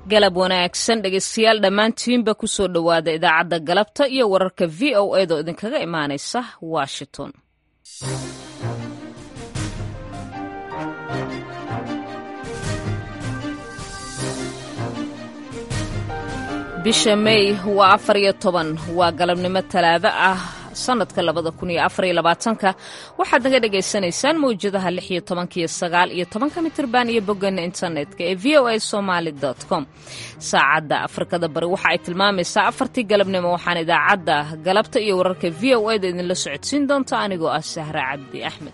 galab wanaagsan dhegeystayaal dhammaantiinba ku soo dhowaada idaacadda galabta iyo wararka v o eed oo idinkaga imaanaysa washington bisha may waa afar iyo toban waa galabnimo talaado ah sanadka labada kun iyo afar iyo labaatanka waxaad naga dhagaysanaysaan mawjadaha lix iyo tobanka iyo sagaal iyo tobanka mitirban iyo boggeena internetka ee v o a somaali com saacadda afrikada bari waxa ay tilmaamaysaa afartii galabnimo waxaan idaacadda galabta iyo wararka v o eda idinla socodsiin doonta anigoo ah sahra cabdi axmed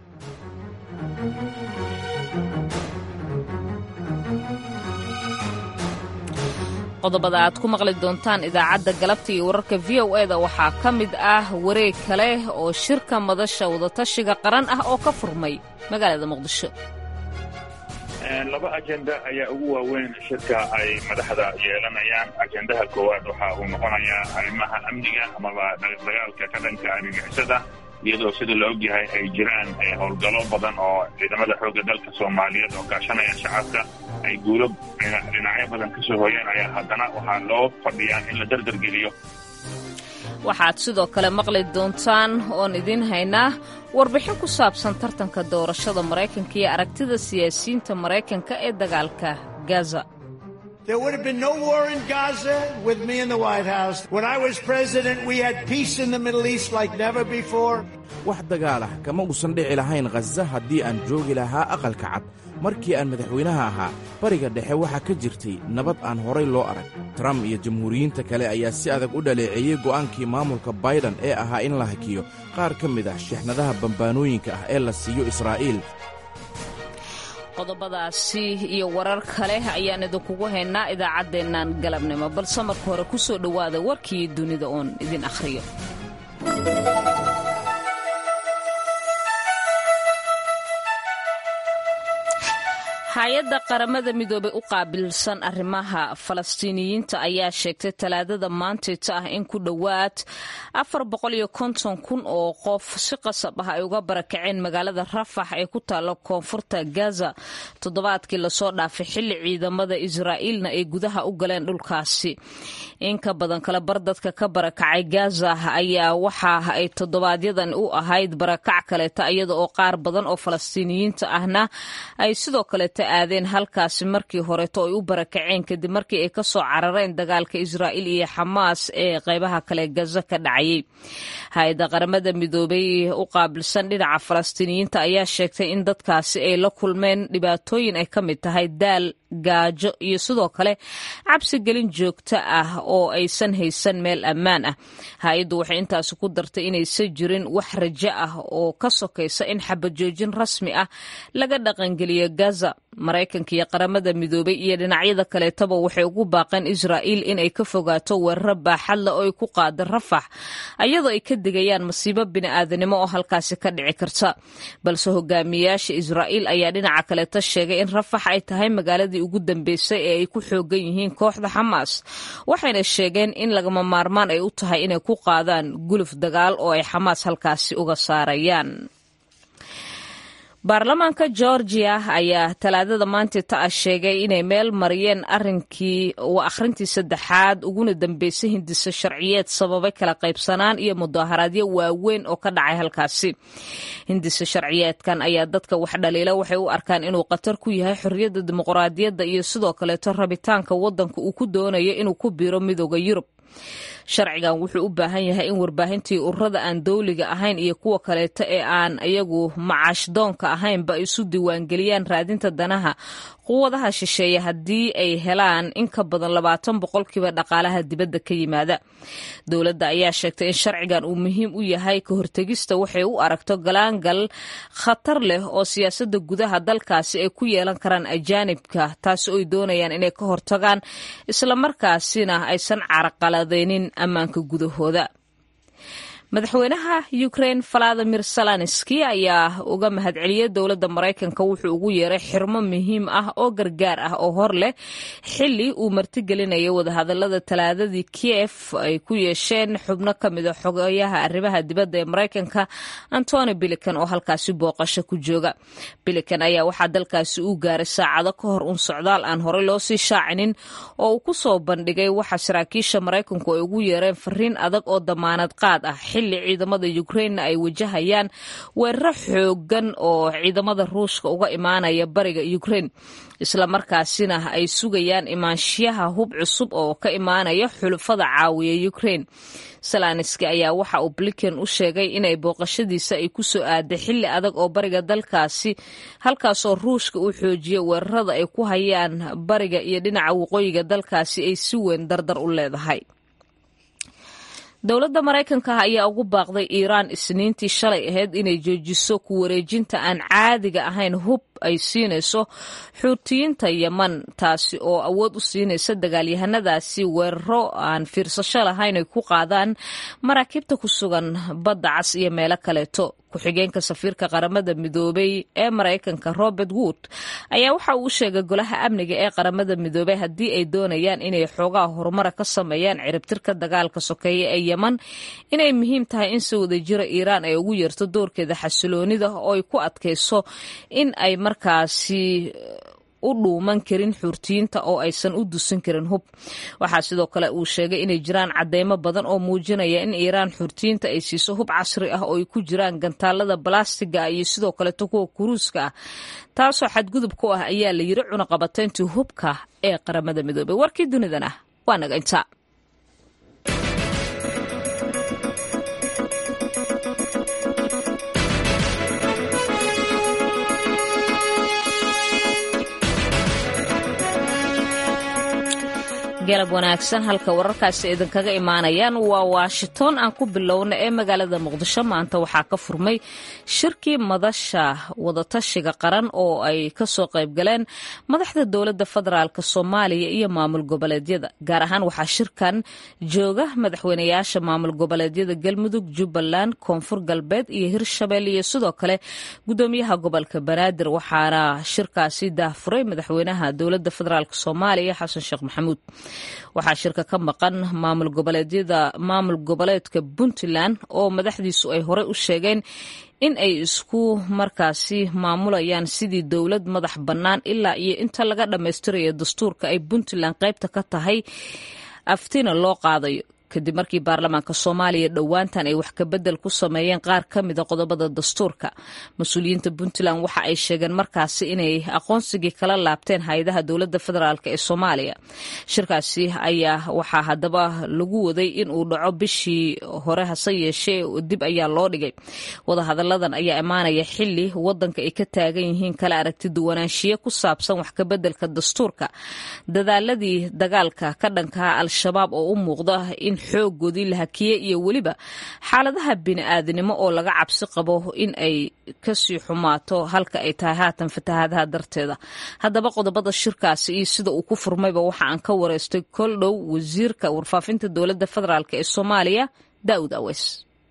qodobada aad ku maqli doontaan idaacadda galabta iyo wararka v o eda waxaa ka mid ah wareeg kale oo shirka madasha wadatashiga qaran ah oo ka furmay magaalada muqdisho laba ajenda ayaa ugu waaweyn shirka ay madaxda yeelanayaan ajendaha koowaad waxa uu noqonayaa arrimaha amniga amaba dagaalka ka dhanka argagixisada iyadoo sida la ogyahay ay jiraan howlgallo badan oo ciidamada xoogga dalka soomaaliyeed oo kaashanaya shacabka ay guulo dhinacyo badan ka soo hooyeen ayaa haddana waxaa loo fadhiyaa in la dardargeliyo waxaad sidoo kale maqli doontaan oon idiin haynaa warbixin ku saabsan tartanka doorashada maraykanka iyo aragtida siyaasiyiinta maraykanka ee dagaalka gaza There would have been no war in Gaza with me in the White House. When I was president, we had peace in the Middle East like never before. wax dagaal ah kama uusan dhici lahayn khaza haddii aan joogi lahaa aqalka cad markii aan madaxweynaha ahaa bariga dhexe waxaa ka jirtay nabad aan horay loo arag trump iyo jamhuuriyiinta kale ayaa si adag u dhaleeceeyey go'aankii maamulka baidan ee ahaa in la hakiyo qaar ka mid ah shixnadaha bambaanooyinka ah ee la siiyo israa'iil qodobadaasi iyo warar kale ayaan idinkugu haynaa idaacaddeennan galabnimo balse marka hore ku soo dhowaada warkii dunida oon idin akhriyo hay-adda qaramada midoobey u qaabilsan arrimaha falastiiniyiinta ayaa sheegtay talaadada maantayta ah in ku dhowaad afar boqol iyo konton kun oo qof si qasab ah ay uga barakaceen magaalada rafax ee ku taalla koonfurta gaza toddobaadkii lasoo dhaafay xilli ciidamada israa'iilna ay gudaha u galeen dhulkaasi in ka badan kale bar dadka ka barakacay gaza ayaa waxa ay toddobaadyadan u ahayd barakac kaleeta iyada oo qaar badan oo falastiiniyiinta ahna ay sidoo kaleeta aadeen halkaasi markii horeeto ay u barakaceen kadib markii ay ka soo carareen dagaalka israa'iil iyo xamaas ee qaybaha kale gaza ka dhacayay hay-adda qaramada midoobay u qaabilsan dhinaca falastiiniyiinta ayaa sheegtay in dadkaasi ay la kulmeen dhibaatooyin ay ka mid tahay daal gaajo iyo sidoo kale cabsi gelin joogto ah oo aysan haysan meel ammaan ah hay-addu waxay intaasi ku dartay inaysan jirin wax rajo ah oo ka sokaysa in xabajoojin rasmi ah laga dhaqangeliyo gaza maraykanka iyo qaramada midoobay iyo dhinacyada kaleetaba waxay ugu baaqeen israa'iil inay ka fogaato weeraro baaxadle oo ay ku qaada rafax ayadoo ay ka digayaan masiibo bini'aadanimo oo halkaasi ka dhici karta balse hogaamiyayaasha israa'iil ayaa dhinaca kaleeta sheegay in rafax ay tahay magaaladii ugu dambeysay ee ay ku xoogan yihiin kooxda xamaas waxayna sheegeen in lagama maarmaan ay u tahay inay ku qaadaan guluf dagaal oo ay xamaas halkaasi uga saarayaan baarlamaanka georgia ayaa talaadada maantita ah sheegay inay meel mariyeen arinkii waa akhrintii saddexaad uguna dambeysay hindisa sharciyeed sababay kala qaybsanaan iyo mudaharaadyo waaweyn oo ka dhacay halkaasi hindisa sharciyeedkan ayaa dadka wax dhaliila waxay u arkaan inuu khatar ku yahay xorriyadda dimuqraadiyadda iyo sidoo kaleeto rabitaanka waddanka uu ku doonayo inuu ku biiro midooda yurub sharcigan wuxuu u baahan yahay in warbaahintii ururada aan dowliga ahayn iyo kuwa kaleeto ee aan iyagu macaashdoonka ahaynba isu diiwaangeliyaan raadinta danaha quwadaha shisheeye haddii ay helaan in ka badan labaatan boqolkiiba dhaqaalaha dibadda ka yimaada dowladda ayaa sheegtay in sharcigan uu muhiim u yahay ka hortegista waxay u aragto galaangal khatar leh oo siyaasadda gudaha dalkaasi ay ku yeelan karaan ajaanibka taasi oy doonayaan inay ka hortagaan islamarkaasina aysan caraqaladaynin ammaanka gudahooda madaxweynaha ukraine valadimir salanski ayaa uga mahadceliyey dowladda maraykanka wuxuu ugu yeeray xirmo muhiim ah oo gargaar ah oo hor leh xili uu martigelinaya wadahadalada talaadadii kiev ay ku yeesheen xubno ka mida xogayaha arrimaha dibadda ee maraykanka antony bilikan oo halkaasi booqasho ku jooga bilikan ayaa waxaa dalkaasi u gaaray saacado ka hor un socdaal aan horey loo sii shaacinin oo uu ku soo bandhigay waxa saraakiisha maraykanku ay ugu yeereen fariin adag oo damaanad qaad ah xili ciidamada ukrainena ay wajahayaan weeraro xoogan oo ciidamada ruushka uga imaanaya bariga ukraine islamarkaasina ay sugayaan imaanshiyaha hub cusub oo ka imaanaya xulufada caawiya ukraine salanski ayaa waxa uu blinken u sheegay inay booqashadiisa ay ku soo aaday xili adag oo bariga dalkaasi halkaasoo ruushka uu xoojiyay weerarada ay ku hayaan bariga iyo dhinaca waqooyiga dalkaasi ay si weyn dardar u leedahay dowladda maraykanka ayaa ugu baaqday iiraan isniintii shalay ahayd inay joojiso ku wareejinta aan caadiga ahayn hub ay siinayso xuutiyiinta yeman taasi oo awood u siinaysa dagaalyahanadaasi weeraro aan fiirsasho lahayn ay ku qaadaan maraakiibta ku sugan badda cas iyo meelo kaleeto ku-xigeenka safiirka qaramada midoobay ee maraykanka robert wood ayaa waxa uu u sheegay golaha amniga ee qaramada midoobay haddii ay doonayaan inay xoogaha horumara ka sameeyaan ciribtirka dagaalka sokeeye ee yeman inay muhiim tahay in si wada jira iiraan ay ugu yeerto doorkeeda xasiloonida oo ay ku adkayso in ay markaasi u dhuuman karin xuurtiyiinta oo aysan u dusin karin hub waxaa sidoo kale uu sheegay inay jiraan cadeymo badan oo muujinaya in iiraan xuurtiyiinta ay siiso hub casri ah oo ay ku jiraan gantaalada balastiga iyo sidoo kaleeto kuwa kuruuska ah taasoo xadgudub ku ah ayaa la yiri cunaqabatayntii hubka ee qaramada midoobay warkii dunidan ah waa naga intaa galab wanaagsan halka wararkaasi idinkaga imaanayaan waa washington aan ku bilowna ee magaalada muqdisho maanta waxaa ka furmay shirkii madasha wadatashiga qaran oo ay kasoo qaybgaleen madaxda dowladda federaalk soomaaliya iyo maamul goboleedyada gaar ahaan waxaa shirkan jooga madaxweynayaasha maamul goboleedyada galmudug jubbaland koonfur galbeed iyo hirshabelle iyo sidoo kale gudoomiyaha gobolka banaadir waxaana shirkaasi daahfuray madaxweynaha dowladda federaalk soomaaliya xasan sheekh maxamuud waxaa shirka ka maqan maamul goboleedyada maamul goboleedka puntland oo madaxdiisu ay horey u sheegeen in ay isku markaasi maamulayaan sidii dowlad madax bannaan ilaa iyo inta laga dhammaystirayo dastuurka ay puntland qaybta ka tahay aftina loo qaadayo kadib markii baarlamaanka soomaaliya dhowaantan ay wax kabedel ku sameeyeen qaar ka mida qodobada dastuurka mas-uuliyiinta puntland waxa ay sheegeen markaasi inay aqoonsigii kala laabteen hay-adaha dowladda federaalk ee soomaaliya shirkaasi ayaa waxaa haddaba lagu waday in uu dhaco bishii hore hase yeeshee dib ayaa loo dhigay wadahadalladan ayaa imaanaya xili wadanka ay ka taagan yihiin kala aragti duwanaanshiye ku saabsan wax kabedelka dastuurka dadaaladii dagaalka ka dhankaha al-shabaab oo u muuqda in xoogoodii la hakiyey iyo weliba xaaladaha bini-aadinimo oo laga cabsi qabo in ay kasii xumaato halka ay tahay haatan fatahaadaha darteeda haddaba qodobada shirkaasi iyo sida uu ku furmayba waxa aan ka wareystay kol dhow wasiirka warfaafinta dowladda federaalk ee soomaaliya daawud aweys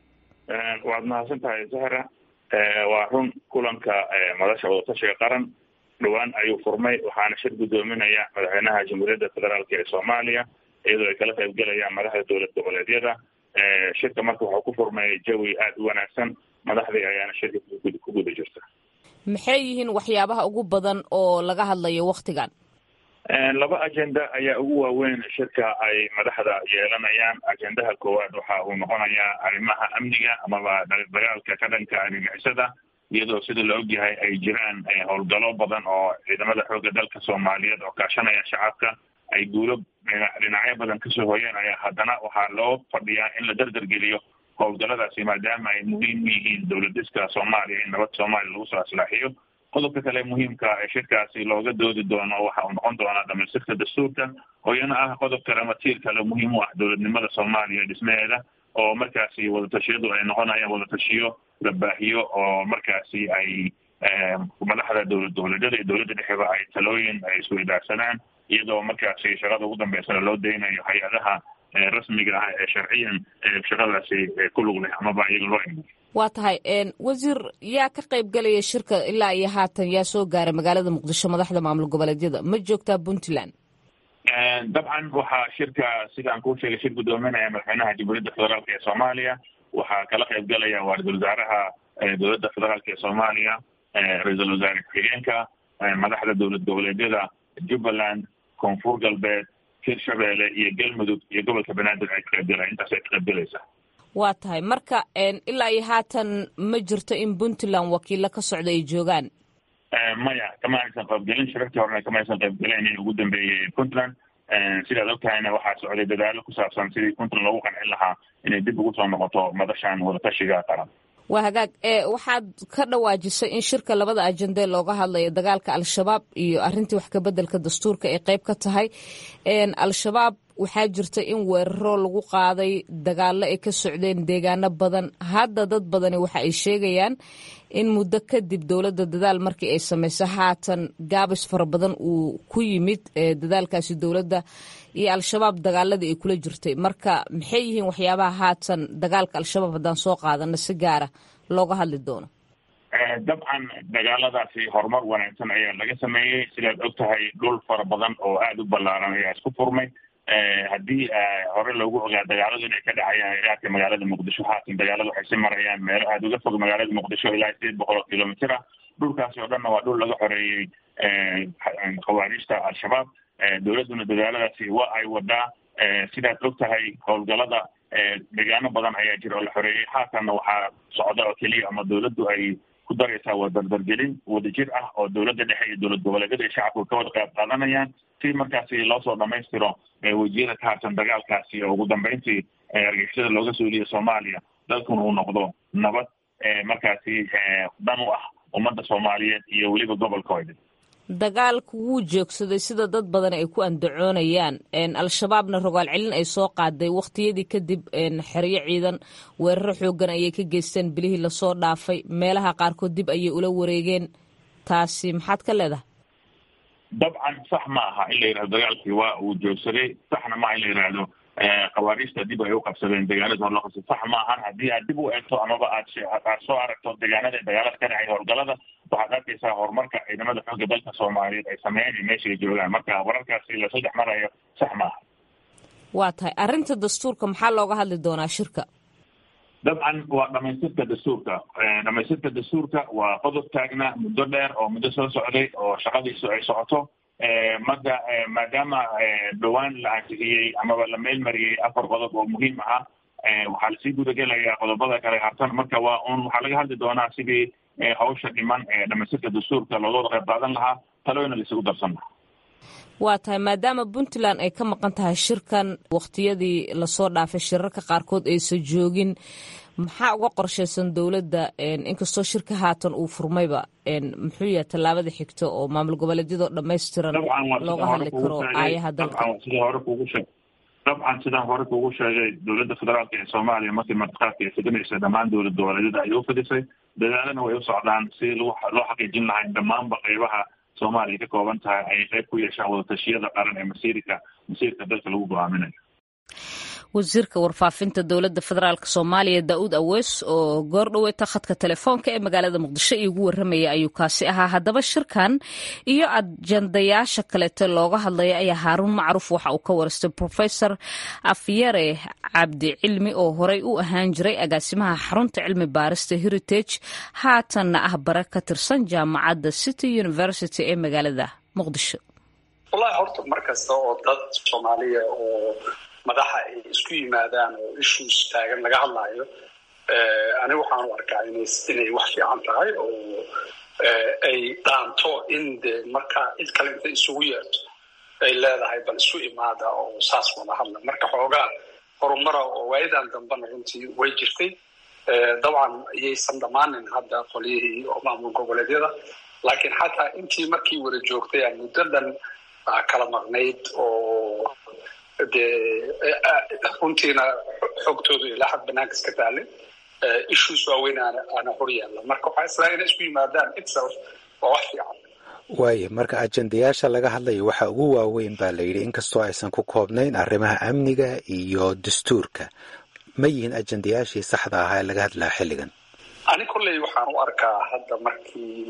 waad mahadsan tahay zahra waa run kulanka madasha wadatashiga qaran dhowaan ayuu furmay waxaana shir guddoominaya madaxweynaha jamhuuriyadda federaalk ee soomaaliya iyadoo ay kala qayb gelayaan madaxda dowlad goboleedyada shirka marka waxuu ku furmay jawi aada u wanaagsan madaxdii ayaana shirka ku guda jirta maxay yihiin waxyaabaha ugu badan oo laga hadlayo waktigan laba ajenda ayaa ugu waaweyn shirka ay madaxda yeelanayaan ajendaha koowaad waxa uu noqonayaa arrimaha amniga amaba dagaalka ka dhanka argagixisada iyadoo sida la ogyahay ay jiraan howlgalo badan oo ciidamada xoogga dalka soomaaliyeed oo kaashanaya shacabka ay guulo dhinacyo badan kasoo hoyeen ayaa haddana waxaa loo fadhiyaa in la dardargeliyo howlgaladaasi maadaama ay muhiim u yihiin dowladiska soomaaliya in nabad soomaaliya lagu soo aslaaxiyo qodobka kale muhiimka ee shirkaasi looga doodi doono waxa uu noqon doonaa dhamaystirka dastuurka oo iyana ah qodob kale ama tiir kale muhiim u ah dowladnimada soomaaliya dhismaheeda oo markaasi wadatashyadu ay noqonayaan wadatashiyo la baahiyo oo markaasi ay madaxda dowlad goboleedyada iyo dowladda dhexeba ay talooyin ay isweydaarsanaan iyadoo markaasi shaqada ugu dambeysana loo daynayo hay-adaha rasmiga ah ee sharciyan shaqadaasi ku lug leh amaba iyaga loo imo waa tahay wasiir yaa ka qayb galaya shirka ilaa iyo haatan yaa soo gaaray magaalada muqdisho madaxda maamul goboleedyada ma joogtaa puntland dabcan waxaa shirka sidaan kuu sheegay shir guddoominaya madaxweynaha jamhuuriyadda federaalk ee soomaaliya waxaa kala qayb galaya waa ra-isul wasaaraha dowladda federaalk ee soomaaliya ra-iisul wasaare ku-xigeenka madaxda dowlad goboleedyada jubbaland koonfur galbeed hirshabeelle iyo galmudug iyo gobolka banaadir ay ka qayb galaya intaas ay ka qayb galaysaa waa tahay marka ilaa iyo haatan ma jirto in puntland wakiilo ka socda ay joogaan maya kama aysan qaybgelin shirarkii horena kama aysan qaybgelin ugu dambeeyey puntland sidaad og tahayna waxaa socday dadaalo ku saabsan sidii puntland loogu qancin lahaa inay dib ugu soo noqoto madashan wadatashiga qaran waa hagaag waxaad ka dhawaajisay in shirka labada ajende looga hadlayo dagaalka al-shabaab iyo arrintii wax kabeddelka dastuurka ay qayb ka tahay al-shabaab waxaa jirta in weeraro lagu qaaday dagaallo ay ka socdeen deegaano badan hadda dad badani waxa ay sheegayaan in muddo kadib dowladda dadaal markii ay samayso haatan gaabis fara badan uu ku yimid dadaalkaasi dowladda iyo al-shabaab dagaaladii ay kula jirtay marka maxay yihiin waxyaabaha haatan dagaalka al-shabaab haddaan soo qaadano si gaara looga hadli doono dabcan dagaaladaasi horumar wanaagsan ayaa laga sameeyey sidaad og tahay dhul fara badan oo aada u ballaaran ayaa isku furmay haddii hore loogu ogaa dagaaladu inay ka dhacayaan iraadka magaalada muqdisho haatan dagaalada waxay si marayaan meelo aada uga fog magaalada muqdisho ilaa sideed boqol oo kilomitr ah dhulkaasi oo dhanna waa dhul laga xoreeyey khawaariijta al-shabaab dowladduna dadaaladaasi waa ay wadaa sidaad og tahay howlgalada deegaano badan ayaa jira oo la xoreeyey haatanna waxaa socda oo keliya ama dowladdu ay ku daraysaa waa dardargelin wadajir ah oo dowladda dhexe iyo dowlad goboleedyada iyo shacabku ka wada qayb qaadanayaan si markaasi loosoo dhamaystiro wejiyada ka harsan dagaalkaasi oo ugu dambeyntii argixisada looga suuliyo soomaaliya dalkuna uu noqdo nabad markaasi dhan u ah ummadda soomaaliyeed iyo weliba gobolka oydin dagaalku wuu joogsaday sida dad badan ay ku andacoonayaan al-shabaabna rogaal celin ay soo qaaday wakhtiyadii kadib xeryo ciidan weeraro xoogan ayay ka geysteen bilihii lasoo dhaafay meelaha qaarkood dib ayay ula wareegeen taasi maxaad ka leedahay dabcan sax ma aha in la yidhahdo dagaalkii waa uu joogsaday saxna maaha in la yidhaahdo khawaariijta dib ay u qabsadeen deegaanada hor loo qabsay sax ma ahan haddii aad dib u eegto amaba aad aad soo aragto deegaanada dagaalada ka dhacay howlgalada waxaad arkaysaa horumarka ciidamada xoogga dalka soomaaliyeed ay sameeyeen meesha ay joogaan marka wararkaasi lasoo dhex marayo sax ma aha waa tahay arrinta dastuurka maxaa looga hadli doonaa shirka dabcan waa dhamaystirka dastuurka dhamaystirka dastuurka waa qodob taagna muddo dheer oo muddo soo socday oo shaqadiisu ay socoto marka maadaama dhowaan la ansixiyey amaba la meelmariyey afar qodob oo muhiim ahaa waxaa lasii gudagelayaa qodobada kale hartan marka waa un waxaa laga hadli doonaa sidii hawsha dhiman ee dhamaystirka dastuurka looga wada qayb qaadan lahaa talooyina laisugu darsan lahaa waa tahay maadaama puntland ay ka maqan tahay shirkan wakhtiyadii lasoo dhaafay shirarka qaarkood aysan joogin maxaa uga qorshaysan dowladda inkastoo shirka haatan uu furmayba muxuu yahay tallaabada xigta oo maamul goboleedyadoo dhammaystiran looga hadli karo aayaha dalka sida hore kugu sheeg dabcan sidaan hore kuugu sheegay dowladda federaalka ee soomaaliya markii martiqaadka ay fidinaysa dhammaan dowlad goboleedyada ayay u fidisay dadaalana way u socdaan si loo xaqiijin lahay dhammaanba qeybaha soomaaliya ka kooban tahay ay qayb ku yeeshaan wadatashyada qaran ee masiirka masiirka dalka lagu go-aaminayo wasiirka warfaafinta dowladda federaalk soomaaliya daa'uud aweys oo goor dhaweyta khadka telefoonka ee magaalada muqdisho iigu warramaya ayuu kaasi ahaa haddaba shirkan iyo ajandayaasha kaleete looga hadlaya ayaa haaruun macruuf waxa uu ka warastay profesor afyare cabdi cilmi oo horey u ahaan jiray agaasimaha xarunta cilmi baarista heritage haatanna ah bare ka tirsan jaamacadda city university ee magaalada muqdisho wallahi horta mar kasta oo dad soomaaliya oo madaxa ay isku yimaadaan oo issues taagan laga hadlaayo ani waxaan u arkaa inay wax fiican tahay oo ay dhaanto in de markaa cid kale inta isugu yeerto ay leedahay bal isu imaada oo saas wada hadla marka xoogaa horumara oo waayadan dambena runtii way jirtay dabcan iyaysan dhammaanin hadda qolyihii maamul goboleedyada laakiin xataa intii markii wada joogtay aan muddo dhan kala maqnayd oo dee runtiina xogtoodu ilaa xad banaanka iska taalay issues waaweyn aana aana hor yaalla marka waxaa islaa inay isku yimaadaan itself waa wax fiican waaya marka ajendayaasha laga hadlayo waxaa ugu waaweyn baa la yidhi inkastoo aysan ku koobnayn arrimaha amniga iyo dastuurka ma yihiin ajendayaashii saxda ahaa ee laga hadlaa xilligan ani kolley waxaan u arkaa hadda markii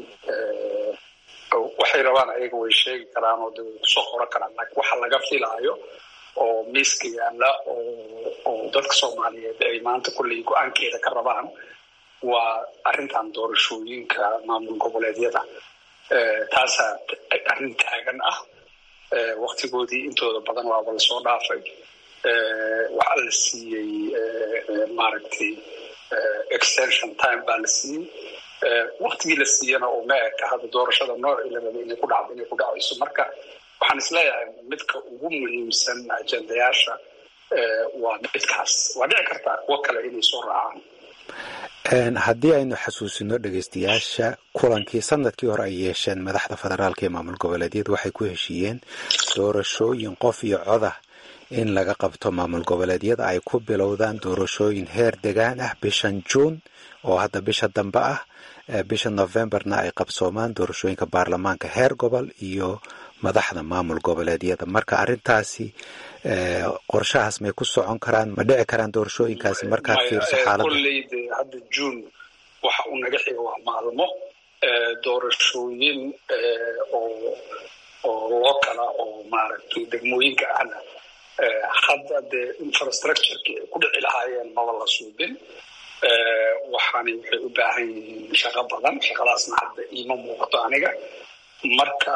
waxay rabaan ayaga way sheegi karaan oo de way kusoo qoran karaan laakiin waxa laga filaayo oo miiska yaalla oo dadka soomaaliyeed ay maanta kolley go-aankeeda ka rabaan waa arrintan doorashooyinka maamul goboleedyada taasaa arrin taagan ah waktigoodii intooda badan waaba lasoo dhaafay waxaa la siiyey maaragtay extension time baa la siiyey waktigii la siiyana oo ma eka hadda doorashada noocii la rabay inay ku dhacdo inay ku dhacayso marka waxaan isleeyahay midka ugu muhiimsan ajendayaasha waa midkaas waa dhici kartaa kuwo kale inay soo raacaan haddii aynu xasuusino dhegeystayaasha kulankii sanadkii hore ay yeesheen madaxda federaalka ee maamul goboleedyada waxay ku heshiiyeen doorashooyin qof iyo codah in laga qabto maamul goboleedyada ay ku bilowdaan doorashooyin heer degaan ah bishan juun oo hadda bisha dambe ah bisha novemberna ay qabsoomaan doorashooyinka baarlamaanka heer gobol iyo madaxda maamul goboleedyada marka arrintaasi qorshahaas may ku socon karaan ma dhici karaan doorashooyinkaasi markaad fiirso xaaladda kolley de hadda juun waxa uu naga xiga waa maalmo doorashooyin oo oo loo kala oo maaragtay degmooyinka ahna hadda dee infrastructureki ay ku dhici lahaayeen maba la suubin waxaani waxay u baahan yihiin shaqo badan shaqadaasna hadda iima muuqato aniga marka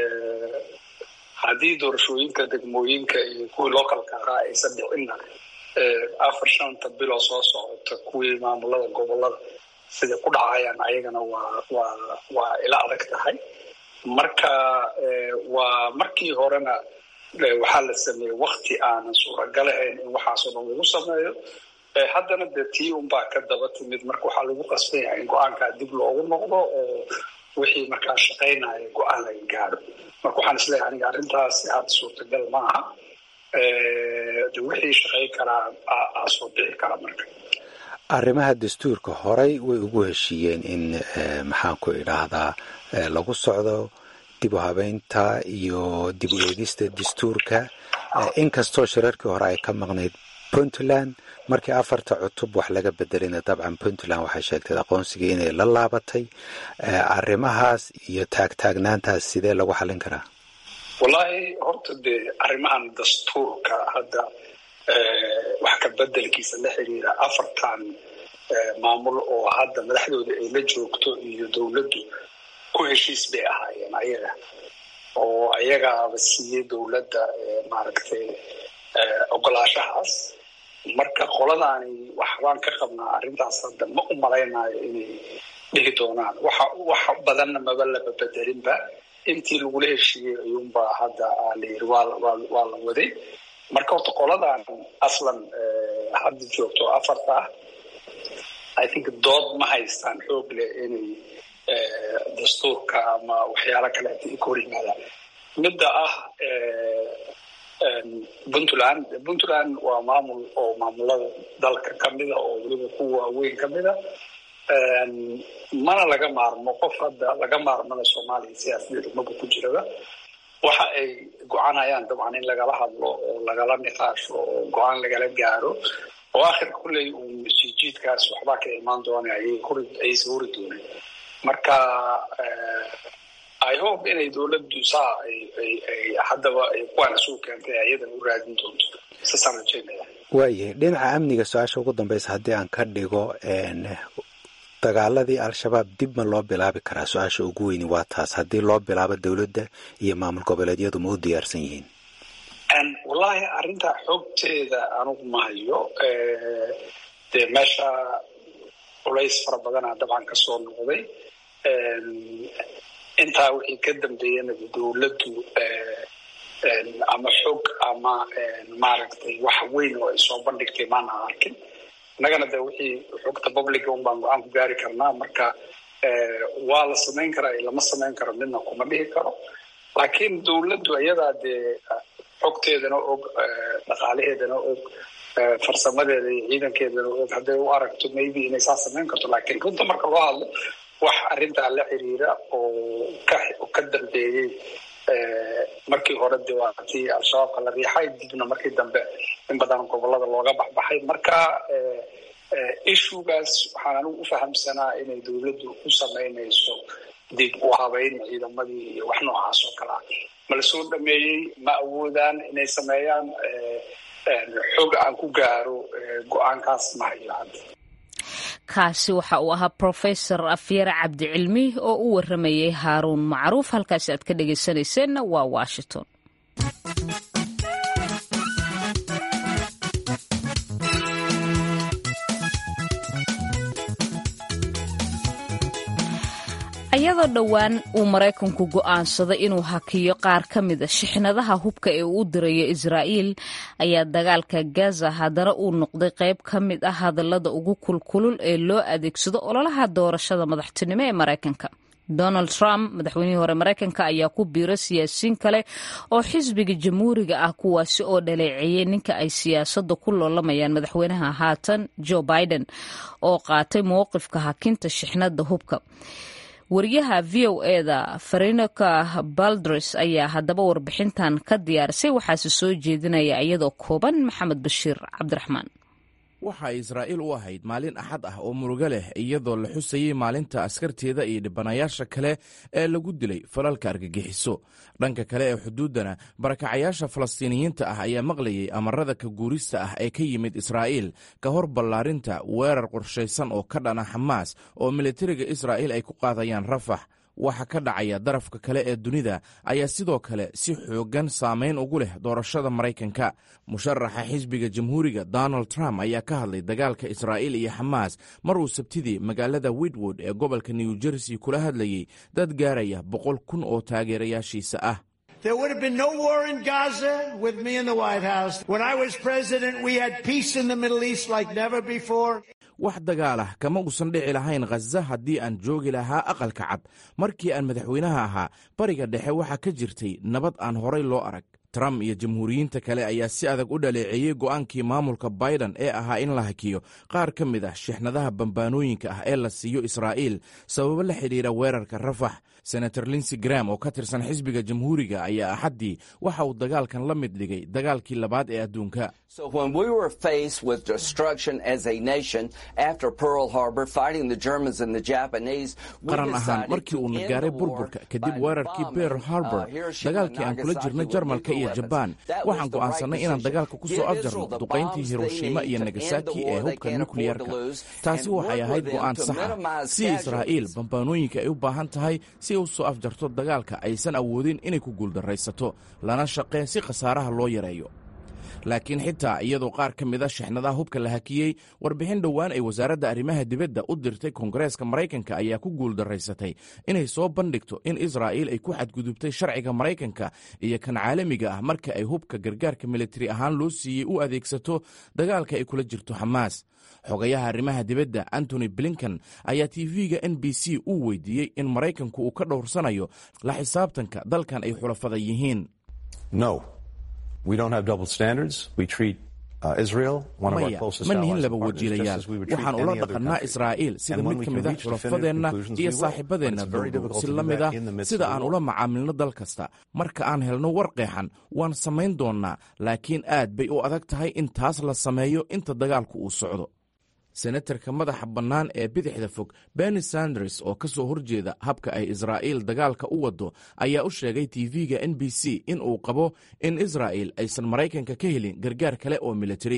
haddii doorashooyinka degmooyinka iyo kuwii localka ahaa aysan dhicinna afar shanta biloo soo socota kuwii maamulada gobolada siday ku dhacayaan ayagana waa waa waa ila adag tahay marka waa markii horena waxaa la sameeyey wakti aanan suuragal ahayn in waxaasoo dhan lagu sameeyo haddana dee tii unbaa ka daba timid marka waxaa lagu qasban yahay in go-aankaa dib loogu noqdo oo wixii markaa shaqaynaya go-aan laga gaaro marka waxaan isleeyahay aniga arrintaasi hadda suurtagal ma aha de wixii shaqayn karaa aa soo bixi kara marka arrimaha dastuurka horey way ugu heshiiyeen in maxaan ku idhaahdaa lagu socdo dib u habeynta iyo dib u eegista dastuurka inkastoo shirarkii hore ay ka maqnayd puntland markii afarta cutub wax laga bedelina dabcan puntland waxay sheegtay aqoonsigii inay la laabatay arrimahaas iyo taagtaagnaantaas sidee lagu xallin karaa wallaahi horta dee arrimahan dastuurka hadda wax ka bedelkiisa la xiriira afartan maamul oo hadda madaxdooda ay la joogto iyo dowladdu ku heshiis bay ahaayeen ayaga oo ayagaaba siiyey dowladda maaragtay ogolaashahaas marka qoladaani waxbaan ka qabnaa arrintaas hadda ma u malaynayo inay dhihi doonaan waxa wax badanna maba laba bedelinba intii lagula heshiiyey ayuunbaa hadda la yiri waa waa la waday marka horta qoladan aslan hadda joogto afarta ah i think dood ma haystaan xoog leh inay dastuurka ama waxyaalo kaleeta ay ka hor yimaadaan midda ah puntland puntland waa maamul oo maamulada dalka kamida oo weliba kuwa waaweyn kamida mana laga maarmo qof hadda laga maarmana soomaaliya siyaasadeeda maba ku jiraba waxa ay go-aanayaan dabcan in lagala hadlo oo lagala niqaasho oo go-aan lagala gaaro oo akhirka kulley uu sijiidkaas waxbaa ka imaan doona ayaysa hori dooneen marka i hope inay dowladdu saa haddaba kuwaan isugu keentay ayadan u raadin doonto saasaan rajeynaya waayahay dhinaca amniga su-aasha ugu dambaysa haddii aan ka dhigo dagaaladii al-shabaab dib ma loo bilaabi karaa su-aasha ugu weyni waa taas haddii loo bilaabo dowladda iyo maamul goboleedyadu ma u diyaarsan yihiin wallaahi arrintaa xoogteeda anugu ma hayo dee meesha culays fara badanaa dabcan ka soo noqday intaa wixii ka dambeeyana dowladdu ama xog ama maaragtay wax weyn oo ay soo bandhigtay maana arkin innagana de wixii xogta publica un baan go-aan ku gaari karnaa marka waa la samayn karaa lama samayn karo midna kuma dhihi karo laakiin dowladdu iyadaa dee xogteedana og dhaqaalaheedana og farsamadeeda iyo ciidankeedana og hadday u aragto maybe inay saa samayn karto laakiin runta marka loo hadlo wax arrintaa la xiriira oo ka ka dambeeyey markii hore de waa tii al-shabaabka la riixay dibna markii dambe in badan gobolada looga baxbaxay marka ishugaas waxaan anigu u fahamsanaa inay dowladdu u samaynayso dib u habeyn ciidamadii iyo wax noocaas oo kale ah ma la soo dhameeyey ma awoodaan inay sameeyaan xog aan ku gaaro go-aankaas mahayo hadda kaasi waxa uu ahaa profesor afyare cabdicilmi oo u waramayay haaruun macruuf halkaasi aad ka dhegaysanayseena waa washington iyadoo dhowaan uu maraykanku go'aansaday inuu hakiyo qaar ka mida shixnadaha hubka ee uu u dirayo israa'iil ayaa dagaalka gaza haddana uu noqday qayb ka mid ah hadallada ugu kulkulul ee loo adeegsado ololaha doorashada madaxtinimo ee maraykanka donald trump madaxweynihii hore maraykanka ayaa ku biira siyaasiyiin kale oo xisbiga jamhuuriga ah kuwaasi oo dhaleeceeyey ninka ay siyaasadda ku loolamayaan madaxweynaha haatan joe biden oo qaatay mowqifka hakinta shixnada hubka wariyaha v o eda farinoka baldres ayaa haddaba warbixintan ka diyaarisay waxaase soo jeedinaya iyadoo kooban maxamed bashiir cabdiraxmaan waxa ay israa'iil u ahayd maalin axad ah oo murugo leh iyadoo la xusayey maalinta askarteeda iyo dhibanayaasha kale ee lagu dilay falalka argagixiso dhanka kale ee xuduuddana barakacayaasha falastiiniyiinta ah ayaa maqlayay amarada ka guurista ah ee ka yimid israa'iil ka hor ballaarinta weerar qorshaysan oo ka dhana xamaas oo militariga israa'iil ay ku qaadayaan rafax waxa ka dhacaya darafka kale ee dunida ayaa sidoo kale si xooggan saamayn ugu leh doorashada maraykanka musharaxa xisbiga jamhuuriga donald trump ayaa ka hadlay dagaalka israa'iil iyo xamaas mar uu sabtidii magaalada widwood ee gobolka new jersey kula hadlayey dad gaaraya boqol kun oo taageerayaashiisa ah There would have been no war in Gaza with me in the White House. When I was president, we had peace in the Middle East like never before. wax dagaalah kama uusan dhici lahayn khaza haddii aan joogi lahaa aqalka cad markii aan madaxweynaha ahaa bariga dhexe waxaa ka jirtay nabad aan horay loo arag trump iyo jamhuuriyiinta kale ayaa si adag u dhaleeceeyey go'aankii maamulka biden ee ahaa in la hakiyo qaar ka mid ah shixnadaha bambaanooyinka ah ee la siiyo israa'iil sababo la xidhiira weerarka rafax senator linsey gram oo ka tirsan xisbiga jamhuuriga ayaa axaddii waxa uu dagaalkan la mid dhigay dagaalkii labaad ee adduunka qaran ahaan markii uuna gaaray burburka kadib weerarkii berl harbor dagaalkii aan kula jirnay jarmalka iyo jabaan waxaan go'aansannay inaan dagaalka ku soo afjarno duqayntii hiroshima iyo nagasaki ee hubka nukliyarka taasi waxay ahayd go'aan saxa si israa'iil bambaanooyinka ay u baahan tahay si ay u soo afjarto dagaalka aysan awoodin inay ku guuldarraysato lana shaqee si khasaaraha loo yareeyo laakiin xitaa iyadoo qaar ka mid a shixnadaha hubka la hakiyey warbixin dhowaan ay wasaaradda arrimaha dibadda u dirtay koongareeska maraykanka ayaa ku guuldaraysatay inay soo bandhigto in israa'iil ay ku xadgudubtay sharciga maraykanka iyo kan caalamiga ah marka ay hubka gargaarka militari ahaan loo siiyey u adeegsato dagaalka ay kula jirto xamaas xogayaha arrimaha dibadda antony blinken ayaa tv-ga n b c uu weydiiyey in maraykanku uu ka dhowrsanayo la xisaabtanka dalkan ay xulafada yihiin maya ma nihin laba wajiilayaal waxaan ula dhaqannaa israa'iil sida mid ka mid a xulafadeenna iyo saaxiibadeenna dowdow si la mid ah sida aan ula macaamilno dal kasta marka aan helno war qeexan waan samayn doonnaa laakiin aad bay u adag tahay in taas la sameeyo inta dagaalku uu socdo senatarka madaxa bannaan ee bidixda fog benny sanders oo ka soo horjeeda habka ay israa'iil dagaalka u waddo ayaa u sheegay tv-ga n b c in uu qabo in israa'il aysan maraykanka ka helin gargaar kale oo militari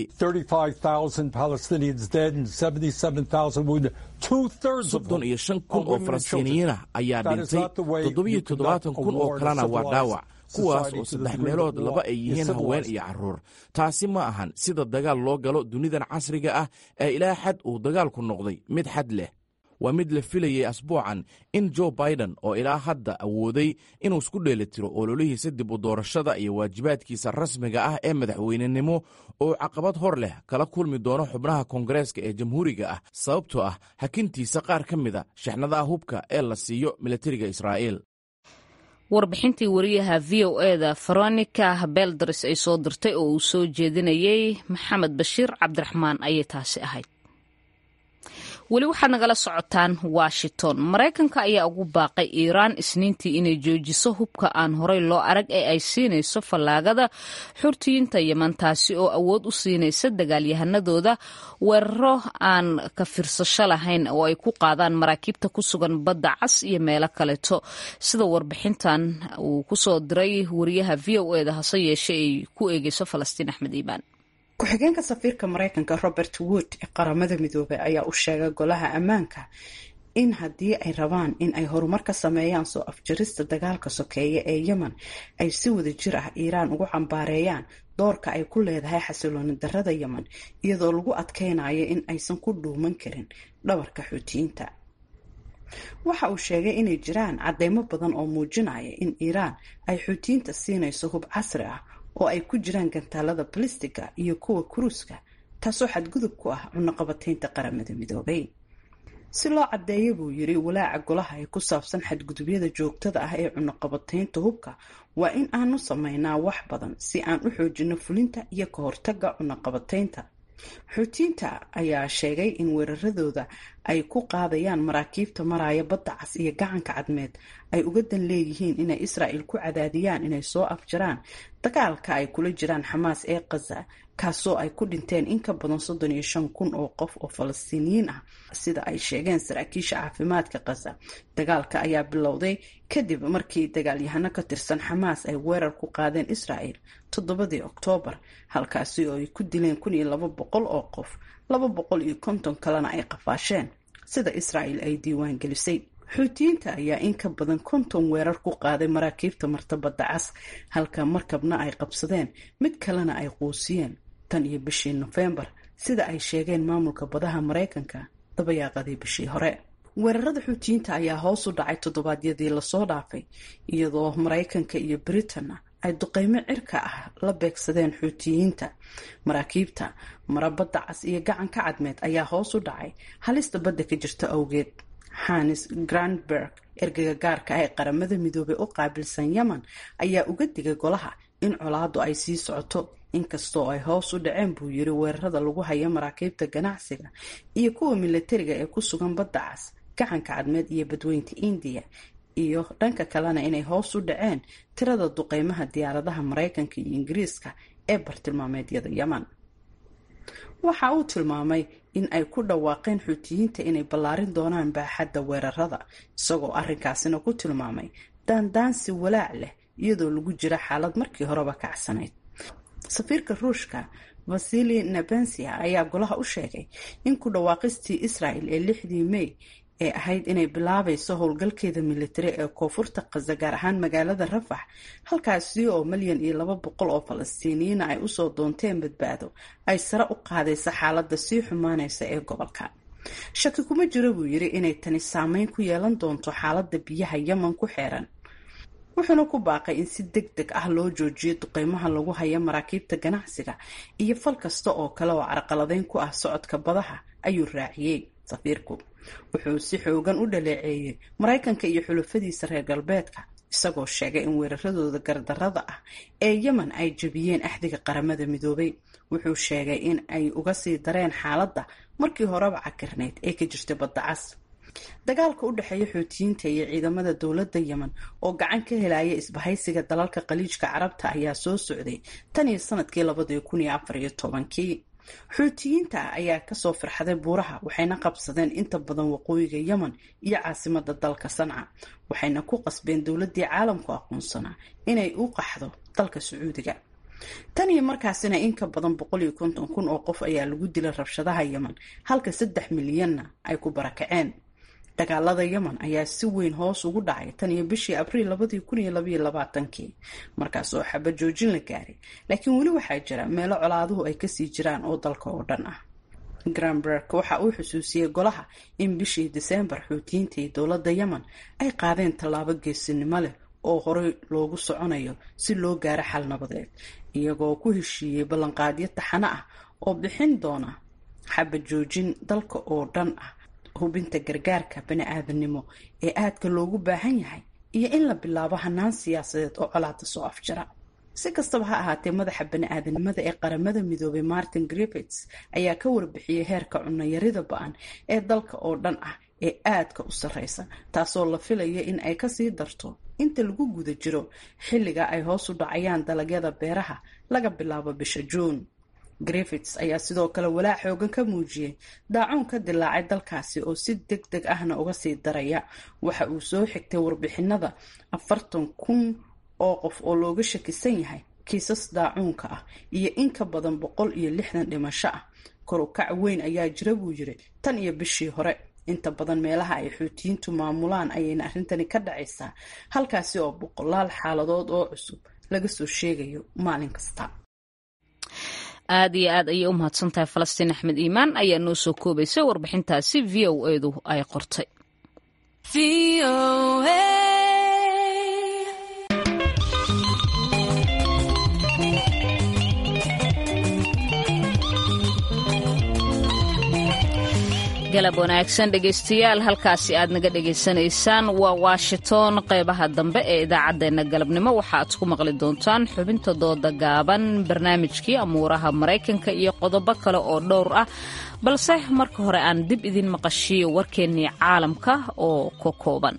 soddon iyo shan kun oo falastiiniyiin ah ayaa dhintay toddobiyo toddobaatan kun oo kalena waa dhaawac kuwaas oo saddex meelood laba ay yihiin haween iyo carruur taasi ma ahan sida dagaal loo galo dunidan casriga ah ee ilaa xad uu dagaalku noqday mid xad leh waa mid la filayay asbuucan in jo biden oo ilaa hadda awooday inuu isku dheelitiro ololihiisa dib u doorashada iyo waajibaadkiisa rasmiga ah ee madaxweynenimo oo caqabad hor leh kala kulmi doono xubnaha koongareeska ee jamhuuriga ah sababtoo ah hakintiisa qaar ka mida shixnadaha hubka ee la siiyo militariga israa'iil warbixintii wariyaha v o eda veronica belders ay soo dirtay oo uu soo jeedinayey maxamed bashiir cabdiraxmaan ayay taasi ahayd weli waxaad nagala socotaan washington maraykanka ayaa ugu baaqay iiraan isniintii inay joojiso hubka aan horey loo arag ee ay siinayso fallaagada xurtiyiinta yeman taasi oo awood u siinaysa dagaalyahanadooda weeraro aan ka fiirsasho lahayn oo ay ku qaadaan maraakiibta ku sugan badda cas iyo meelo kaleeto sida warbixintan uu kusoo diray wariyaha v o eda hase yeeshe ay ku eegeyso falastiin axmed iimaan ku-xigeenka safiirka maraykanka robert wood ee qaramada midoobay ayaa u sheegay golaha ammaanka in haddii ay rabaan in ay horumar ka sameeyaan soo afjarista dagaalka sokeeye ee yemen ay si wada jir ah iiraan ugu cambaareeyaan doorka ay ku leedahay xasilooni darada yemen iyadoo lagu adkeynayo in aysan ku dhuuman karin dhabarka xuutiyiinta waxa uu sheegay inay jiraan cadeymo badan oo muujinaya in iiraan ay xuutiyiinta siinayso hub casri ah oo ay ku jiraan gantaalada balistiga iyo kuwa kuruuska taasoo xadgudub ku ah cunaqabateynta qaramada midoobay si loo caddeeya buu yiri walaaca golaha ee ku saabsan xadgudubyada joogtada ah ee cunaqabateynta hubka waa in aanu sameynaa wax badan si aan u xoojino fulinta iyo ka hortaga cunaqabateynta xuutiyiinta ayaa sheegay in weeraradooda ay ku qaadayaan maraakiibta maraya badda cas iyo gacanka cadmeed ay uga dan leeyihiin inay israa'il ku cadaadiyaan inay soo afjaraan dagaalka ay kula jiraan xamaas ee khaza kaasoo ay ku dhinteen in ka badan soddon iyo shan kun oo qof oo falastiiniyiin ah sida ay sheegeen saraakiisha caafimaadka khaza dagaalka ayaa bilowday kadib markii dagaalyahano ka tirsan xamaas ay weerar ku qaadeen israa'il toddobadii oktoobar halkaasi oo ay ku dileen kun iyo laba boqol oo qof laba boqol iyo konton kalena ay qafaasheen sida israa'il ay diiwaan gelisay xuutiyiinta ayaa in ka badan konton weerar ku qaaday maraakiibta martabadda cas halka markabna ay qabsadeen mid kalena ay quusiyeen tan iyo bishii nofembar sida ay sheegeen maamulka badaha maraykanka dabayaaqadii bishii hore weerarada xuutiyiinta ayaa hoos u dhacay toddobaadyadii lasoo dhaafay iyadoo maraykanka iyo britanna ay duqeymo cirka ah la beegsadeen xuutiyiinta maraakiibta marabadda cas iyo gacanka cadmeed ayaa hoos u dhacay halista badda ka jirta awgeed hanis grandberg ergaga gaarka ah ee qaramada midoobey u qaabilsan yemen ayaa uga digay golaha in colaadu ay sii socoto inkastoo ay hoos u dhaceen buu yiri weerarada lagu hayo maraakiibta ganacsiga iyo kuwa milatariga ee ku sugan badda cas gacanka cadmeed iyo badweynta indiya iyo dhanka kalena inay hoos u dhaceen tirada duqeymaha diyaaradaha maraykanka iyo ingiriiska ee bartilmaameedyada yemen waxa uu tilmaamay in ay ku dhawaaqeen xuutiyiinta inay ballaarin doonaan baaxadda weerarada isagoo arrinkaasina ku tilmaamay daandaansi walaac leh iyadoo lagu jira xaalad markii horeba kacsanayd safiirka ruushka vasili nabensia ayaa golaha u sheegay in ku dhawaaqistii israel ee lixdii may ee ahayd inay bilaabayso howlgalkeeda militari ee koonfurta khaza gaar ahaan magaalada rafax halkaasi oo malyan iyo laba boqol oo falastiiniyiina ay usoo doonteen badbaado ay sare u qaadaysa xaaladda sii xumaanaysa ee gobolka shaki kuma jiro buu yiri inay tani saameyn ku yeelan doonto xaaladda biyaha yemen ku xeeran wuxuuna ku baaqay in si deg deg ah loo joojiyo duqeymaha lagu haya maraakiibta ganacsiga iyo fal kasta oo kale oo carqaladeyn ku ah socodka badaha ayuu raaciyey safiirku wuxuu si xoogan u dhaleeceeyey maraykanka iyo xulafadiisa reer galbeedka isagoo sheegay in weeraradooda gardarada ah ee yemen ay jebiyeen axdiga qaramada midoobay wuxuu sheegay in ay uga sii dareen xaaladda markii horeba cakirnayd ee ka jirta badda cas dagaalka u dhexeeya xuutiyiinta iyo ciidamada dowladda yemen oo gacan ka helaya isbahaysiga dalalka khaliijka carabta ayaa soo socday tan iyo sanadkii labadii kun iyo afar iyo tobankii xuutiyiinta ayaa kasoo firxaday buuraha waxayna qabsadeen inta badan waqooyiga yemen iyo caasimada dalka sanca waxayna ku qasbeen dowladii caalamku aqoonsanaa inay u qaxdo dalka sacuudiga tan iyo markaasina in ka badan boqol iyo konton kun oo qof ayaa lagu dilay rabshadaha yemen halka saddex milyanna ay ku barakaceen dagaalada yemen ayaa si weyn hoos ugu dhacay tan iyo bishii abriil labadii kun iyo labaiyo labaatankii markaas oo xaba joojin la gaaray laakiin weli waxaa jira meelo colaaduhu ay kasii jiraan oo dalka oo dhan ah granberg waxa uu xusuusiyey golaha in bishii diseembar xuutiyiinta iyo dowladda yemen ay qaadeen tallaabo geesinimo leh oo horey loogu soconayo si loo gaaro xal nabadeed iyagoo ku heshiiyey ballanqaadyo taxano ah oo bixin doona xaba joojin dalka oo dhan ah hubinta gargaarka bani-aadamnimo ee aadka loogu baahan yahay iyo in la bilaabo hanaan siyaasadeed oo colaada soo afjara si kastaba ha ahaatee madaxa bani-aadanimada ee qaramada midoobay martin griffits ayaa ka warbixiyey heerka cunayarida ba-an ee dalka oo dhan ah ee aadka u sarreysa taasoo la filaya in ay kasii darto inta lagu guda jiro xilliga ay hoos u dhacayaan dalagyada beeraha laga bilaabo bisha juun griffits ayaa sidoo kale walaac xoogan ka muujiyey daacuun ka dilaacay dalkaasi oo si deg deg ahna uga sii daraya waxa uu soo xigtay warbixinada afartan kun oo qof oo looga shakisan yahay kiisas daacuunka ah iyo in ka badan boqol iyo lixdan dhimasho ah korukac weyn ayaa jira buu yiri tan iyo bishii hore inta badan meelaha ay xuutiyiintu maamulaan ayayna arrintani ka dhacaysaa halkaasi oo boqolaal xaaladood oo cusub laga soo sheegayo maalin kasta aad iyo aad ayay u mahadsan tahay falastiin axmed iimaan ayaa noo soo koobaysay warbixintaasi v o edu ay qortay galab wanaagsan dhegaystayaal halkaasi aad naga dhegaysanaysaan waa washington qeybaha dambe ee idaacaddeenna galabnimo waxa aad ku maqli doontaan xubinta dooda gaaban barnaamijkii amuuraha maraykanka iyo qodobo kale oo dhowr ah balse marka hore aan dib idin maqashiyo warkeennii caalamka oo ka kooban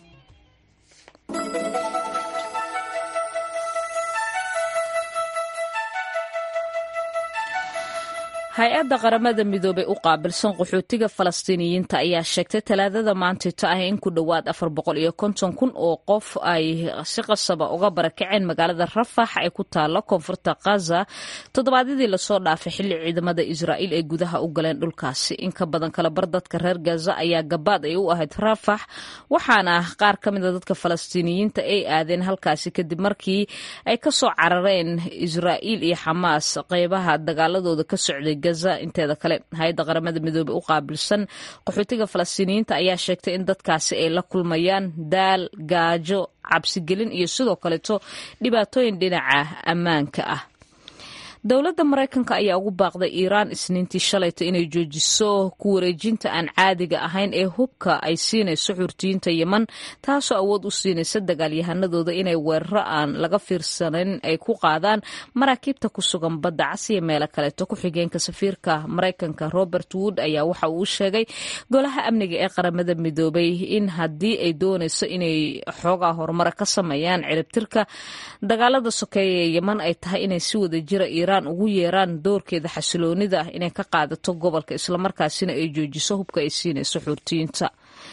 hay-adda qaramada midoobey u qaabilsan qaxootiga falastiiniyiinta ayaa sheegtay talaadada maantayto ah in ku dhowaad afar boqol iyo konton kun oo qof ay si qasaba uga barakaceen magaalada rafax ee ku taala koonfurta khaza toddobaadyadii lasoo dhaafay xilli ciidamada israa'iil ay gudaha u galeen dhulkaasi in ka badan kalabar dadka reer gaza ayaa gabaad ay u ahayd rafax waxaana qaar ka mida dadka falastiiniyiinta ay aadeen halkaasi kadib markii ay kasoo carareen israa'iil iyo xamaas qeybaha dagaaladooda ka socday gaza inteeda kale hay-adda qaramada midoobey u qaabilsan qaxootiga falastiiniyiinta ayaa sheegtay in dadkaasi ay la kulmayaan daal gaajo cabsigelin iyo sidoo kaleeto dhibaatooyin dhinaca ammaanka ah dowladda maraykanka ayaa ugu baaqday iiraan isniintii shalayta inay joojiso ku wareejinta aan caadiga ahayn ee hubka ay siinayso xurtiyiinta yeman taasoo awood u siinaysa dagaalyahanadooda inay weeraro aan laga fiirsanin ay ku qaadaan maraakiibta ku sugan badda cas iyo meelo kaleeto ku-xigeenka safiirka maraykanka robert wood ayaa waxa uu sheegay golaha amniga ee qaramada midoobay in haddii ay doonayso inay xoogaa horumara ka sameeyaan ciribtirka dagaalada sokeeya ee yeman ay tahay inay si wada jira ugu yeeraan doorkeeda xasiloonida ah inay ka qaadato gobolka islamarkaasina ay joojiso hubka ay siinayso xuurtiyiinta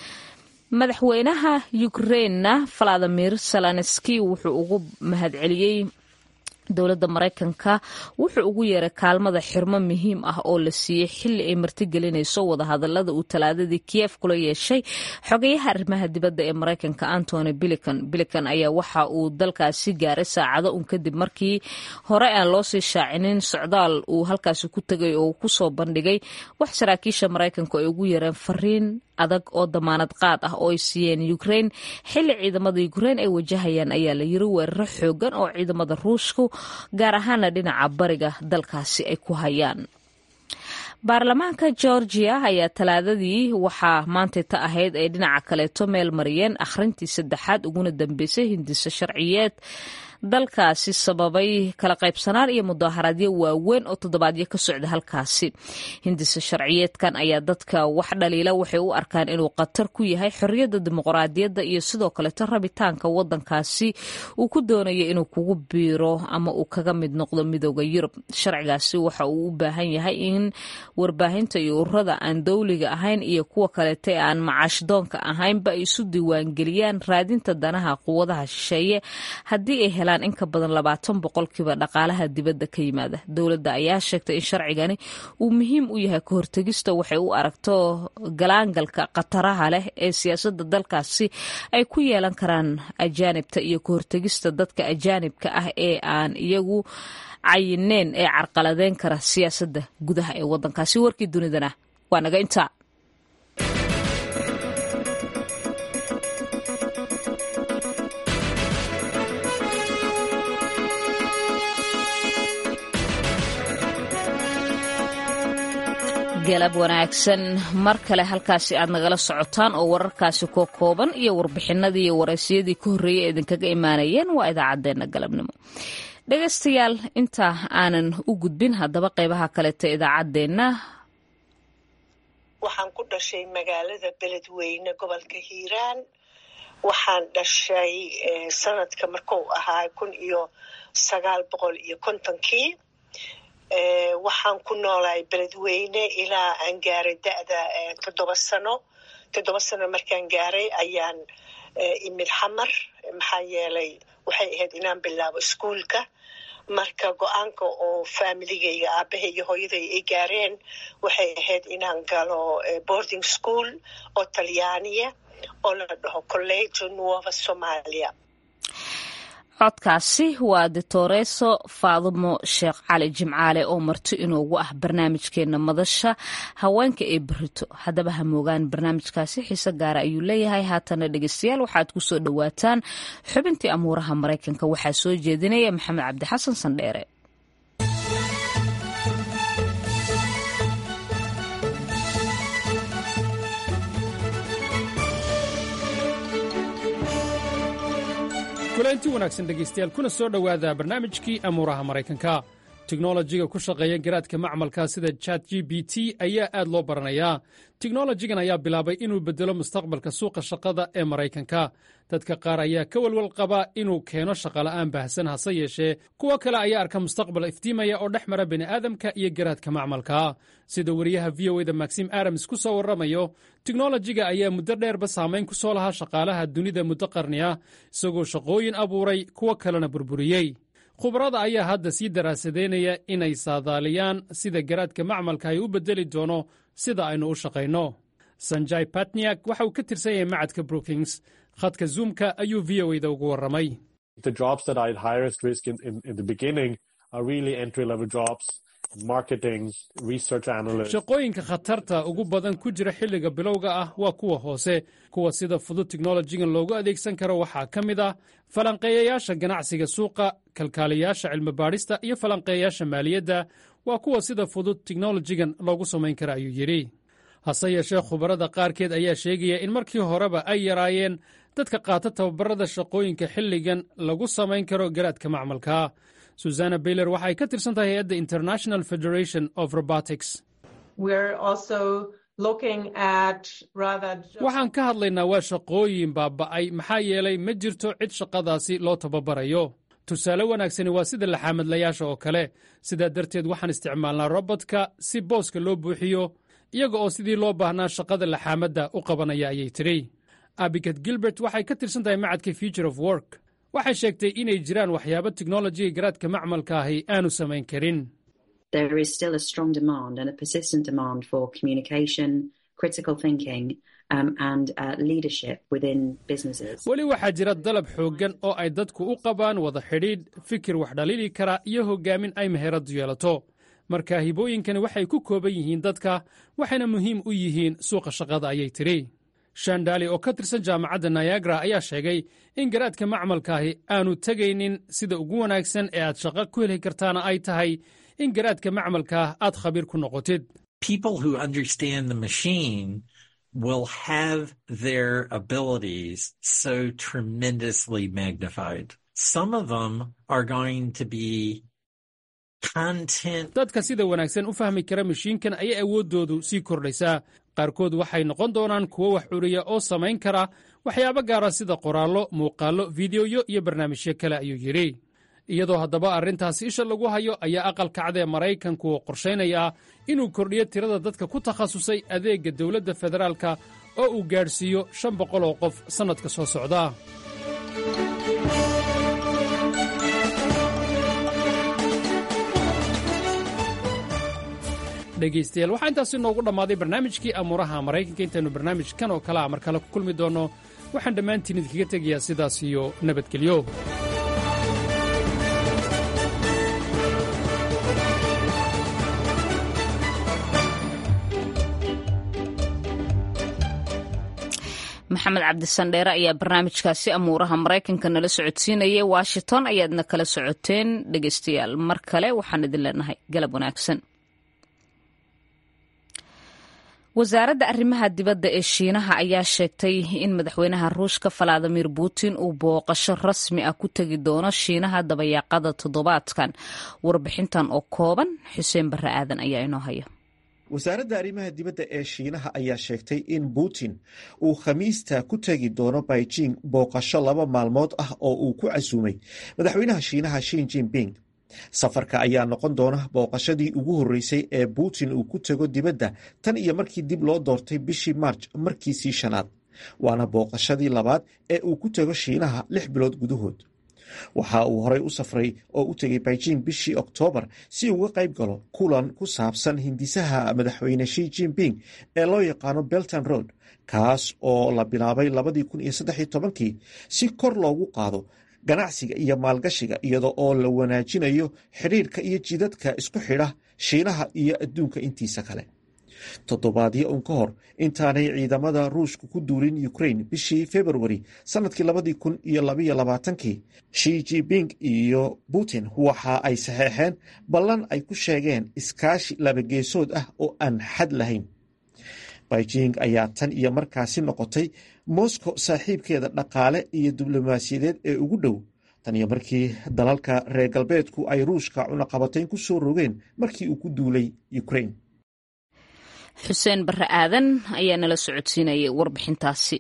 madaxweynaha ukrainena valadimir salanski wuxuu ugu mahadceliyey dowladda maraykanka wuxuu ugu yeeray kaalmada xirmo muhiim ah oo la siiyey xili ay martigelinayso wadahadalada uu talaadadii kiyef kula yeeshay xogayaha arrimaha dibadda ee maraykanka antony bilican bilican ayaa waxa uu dalkaasi gaaray saacado un kadib markii hore aan loo sii shaacinin socdaal uu halkaasi ku tegay oo kusoo bandhigay wax saraakiisha maraykanku ay ugu yeereen fariin adag oo damaanad qaad ah oo ay siiyeen ukrain xili ciidamada ukrain ay wajahayaan ayaa la yiri weeraro xoogan oo ciidamada ruushku gaar ahaana dhinaca bariga dalkaasi ay ku hayaan baarlamaanka georgia ayaa talaadadii waxaa maantayta ahayd ay dhinaca kaleeto meel mariyeen akhrintii saddexaad uguna dambeysay hindiso sharciyeed dalkaasi sababay kala qaybsanaan iyo mudaharaadyo waaweyn oo toddobaadyo ka socda halkaasi hindisa sharciyeedkan ayaa dadka wax dhaliila waxay u arkaan inuu khatar ku yahay xorriyadda dimuqraadiyadda iyo sidoo kaleto rabitaanka wadankaasi uu ku doonayo inuu kugu biiro ama uu kaga mid noqdo midooda yurub sharcigaasi waxa uu u baahan yahay in warbaahinta iyo ururada aan dowliga ahayn iyo kuwa kaleta ee aan macaashdoonka ahaynba ay isu diiwaangeliyaan raadinta danaha quwadaha shisheeye haddii ay helaan in ka badan labaatan boqolkiiba dhaqaalaha dibadda ka yimaada dowladda ayaa sheegtay in sharcigani uu muhiim u yahay ka hortegista waxay u aragto galaangalka khataraha leh ee siyaasadda dalkaasi ay ku yeelan karaan ajaanibta iyo ka hortegista dadka ajaanibka ah ee aan iyagu cayineen ee carqaladeyn kara siyaasadda gudaha ee wadankaasi warkii dunidana waa naga intaa galab wanaagsan mar kale halkaasi aad nagala socotaan oo wararkaasi koo kooban iyo warbixinadii iyo waraysyadii ka horreeyay ee idinkaga imaanayeen waa idaacaddeenna galabnimo dhegaystayaal inta aanan u gudbin haddaba qeybaha kaleeta idaacaddeenna waxaan ku dhashay magaalada beledweyne gobolka hiiraan waxaan dhashay sanadka markuu ahaa kun iyo sagaal boqol iyo kontonkii waxaan ku noolahay beledweyne ilaa aan gaaray da-da toddoba sano toddoba sano markaan gaaray ayaan imid xamar maxaa yeelay waxay ahayd inaan bilaabo iskuolka marka go-aanka oo faamiligayga aabahay iyo hooyaday ay gaareen waxay ahayd inaan galo boarding school oo talyaaniya oo la dhaho collegio nuova somalia codkaasi waa ditoreso faadumo sheekh cali jimcaale oo marti inoogu ah barnaamijkeena madasha haweenka ee berito haddaba ha moogaan barnaamijkaasi xiise gaara ayuu leeyahay haatana dhegeystayaal waxaad ku soo dhowaataan xubintii amuuraha maraykanka waxaa soo jeedinaya maxamed cabdi xasan sandheere kulanti wanaagsan dhegaystayaal kuna soo dhowaada barnaamijkii amuuraha maraykanka teknolojiga ku shaqeeya garaadka macmalka sida chat g b t ayaa aad loo baranayaa teknolojigan ayaa bilaabay inuu beddelo mustaqbalka suuqa shaqada ee maraykanka dadka qaar ayaa ka welwal qaba inuu keeno shaqola'aan baahsan hase yeeshee kuwo kale ayaa arka mustaqbal iftiimaya oo dhex mara bini'aadamka iyo garaadka macmalka sida wariyaha v o eda maxim adams ku soo warramayo teknolojiga ayaa muddo dheerba saamayn ku soo lahaa shaqaalaha dunida muddo qarni ah isagoo shaqooyin abuuray kuwo kalena burburiyey khubarada ayaa hadda sii daraasadeynaya inay saadaaliyaan sida garaadka macmalka ay u beddeli doono sida aynu u shaqayno sanjai batniak waxa uu ka tirsan yahay macadka brookings khadka zoomka ayuu v o eda ugu warramay shaqooyinka khatarta ugu badan ku jira xilliga bilowga ah waa kuwa hoose kuwa sida fudud teknolojigan loogu adeegsan karo waxaa ka mid ah falanqeeyayaasha ganacsiga suuqa kalkaaliyayaasha cilmibaadhista iyo falanqeeyayaasha maaliyadda waa kuwa sida fudud teknolojigan loogu samayn kara ayuu yidhi hase yeeshee khubarada qaarkeed ayaa sheegaya in markii horeba ay yaraayeen dadka qaata tababarada shaqooyinka xilligan lagu samayn karo garaadka macmalka susana bayler waxa ay ka tirsan tahay hay-adda international federation of robotics waxaan ka hadlaynaa waa shaqooyin baaba'ay maxaa yeelay ma jirto cid shaqadaasi loo tababarayo tusaale wanaagsani waa sida laxaamadlayaasha oo kale sidaa darteed waxaan isticmaalnaa robotka si booska loo buuxiyo iyaga oo sidii loo baahnaa shaqada laxaamadda u qabanaya ayay tidhi abigat gilbert waxay ka tirsan tahay macadka future of work waxay sheegtay inay jiraan waxyaabo teknolojiga garaadka macmalka ahi aanu samayn karin weli waxaa jira dalab xooggan oo ay dadku u qabaan wada xidhiidh fikir wax dhalili kara iyo hoggaamin ay meheradu yeelato marka hibooyinkani waxay ku kooban yihiin dadka waxayna muhiim u yihiin suuqa shaqada ayay tidhi shandali oo ka tirsan jaamacadda nayagra ayaa sheegay in garaadka macmalkaahi aanu tegaynin sida ugu wanaagsan ee aad shaqo ku heli kartaana ay tahay in garaadka macmalkaah aad khabiir ku noqotid will have their abilities so tremendously magnified. Some of them are going to be content. dadka sida wanaagsan u fahmi kara mashiinkan ayay awooddoodu sii kordhaysaa qaarkood waxay noqon doonaan kuwo wax curiya oo samayn kara waxyaabo gaara sida qoraallo muuqaallo fideoyo iyo barnaamijyo kale ayuu yidhi iyadoo haddaba arrintaasi isha lagu hayo ayaa aqal kacdee maraykanku qorshaynayaa inuu kordhiyo tirada dadka ku takhasusay adeegga dowladda federaalka oo uu gaadhsiiyo shan boqol oo qof sannadka soo socda dhegaystayaal waxaa intaasi noogu dhammaaday barnaamijkii amuuraha maraykanka intaynu barnaamijkan oo kale a mar kale ku kulmi doonno waxaan dhammaantiin idinkaga tegayaa sidaas iyo nabadgelyo maxamed cabdisandheere ayaa barnaamijkaasi amuuraha maraykanka nala socodsiinayay washington ayaadna kala socoteen dhegaystayaal mar kale waxaan idin leenahay galab wanaagsan wasaaradda arrimaha dibadda ee shiinaha ayaa sheegtay in madaxweynaha ruushka valadimir putin uu booqasho rasmi ah ku tegi doono shiinaha dabayaaqada toddobaadkan warbixintan oo kooban xuseen barre aadan ayaa inoo haya wasaaradda arrimaha dibadda ee shiinaha ayaa sheegtay in putin uu khamiista ku tegi doono beijing booqasho laba maalmood ah oo uu ku casuumay madaxweynaha shiinaha shin jinping safarka ayaa noqon doona booqashadii ugu horreysay ee putin uu ku tego dibadda tan iyo markii dib loo doortay bishii maarj markiisii shanaad waana booqashadii labaad ee uu ku tego shiinaha lix bilood gudahood waxa uu horey u safray oo u tegay beijing bishii oktoobar si uga qayb galo kulan ku saabsan hindisaha madaxweyne shi jinping ee loo yaqaano belton road kaas oo la bilaabay labadii kun iyo saddex iyo tobankii si kor loogu qaado ganacsiga iyo maalgashiga iyada oo la wanaajinayo xidhiirka iyo jidadka isku xidha shiinaha iyo adduunka intiisa kale toddobaadyo un ka hor intaanay ciidamada ruushka ku duulin ukraine bishii februari sanadkii labadii kun iyo labaiyo labaatankii shi jinping iyo putin waxa ay saxeexeen ballan ay ku sheegeen iskaashi labageesood ah oo aan xad lahayn beijing ayaa tan iyo markaasi noqotay moscow saaxiibkeeda dhaqaale iyo diblomaasiyadeed ee ugu dhow tan iyo markii dalalka reer galbeedku ay ruushka cunaqabatayn ku soo rogeen markii uu ku duulay ukraine xuseen barre aadan ayaa nala socodsiinayay warbixintaasi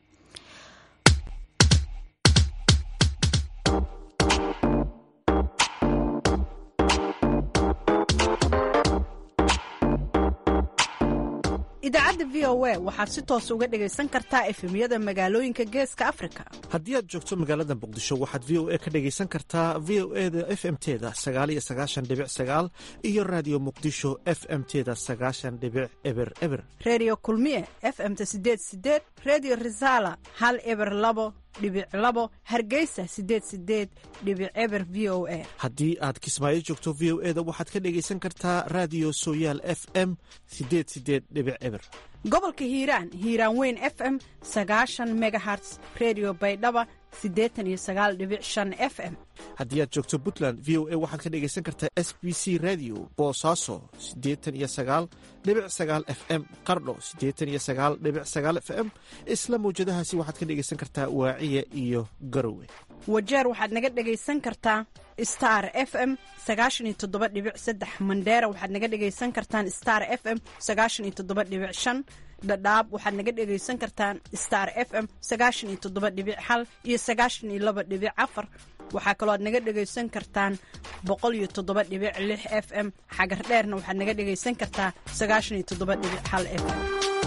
idaacadda v o a waxaad si toos uga dhegaysan kartaa efemyada magaalooyinka geeska afrika haddii aad joogto magaalada muqdisho waxaad v o a ka dhegaysan kartaa v o eda f m teda sagaaliyo sagaashan dhibic sagaal iyo raadiyo muqdisho f m teda sagaashan dhibic eber eber reediyo kulmiye f m-ta sideed sideed reediyo risaala hal eber labo dhibic labo hargeysa sideed sideed dhibic eber v o a haddii aad kismaayo joogto v o eda waxaad ka dhegaysan kartaa raadiyo sooyaal f m sideed sideed dhibic eber gobolka hiiraan hiiraan weyn f m sagaashan megaherts redio baydhaba siddeetan iyo sagaal dhibic shan f m haddii aad joogto puntland v o a waxaad ka dhegaysan kartaa s b c radio boosaaso siddeetan iyo sagaal dhibic sagaal f m qardho siddeetan iyo sagaal dhibic sagaal f m isla mawjadahaasi waxaad ka dhegaysan kartaa waaciya iyo garowe wajeer waxaad naga dhegaysan kartaa star f m sagaashan iyo toddoba dhibic saddex mandheera waxaad naga dhegaysan kartaan star f m sagaashan iyo toddoba dhibic shan dhadhaab waxaad naga dhegaysan kartaan star f m sagaashan iyo toddoba dhibic hal iyo sagaashan iyo laba dhibic afar waxaa kaloo aad naga dhegaysan kartaan boqol iyo toddoba dhibic lix f m xagar dheerna waxaad naga dhegaysan kartaa sagaashan iyo toddoba dhibic hal f m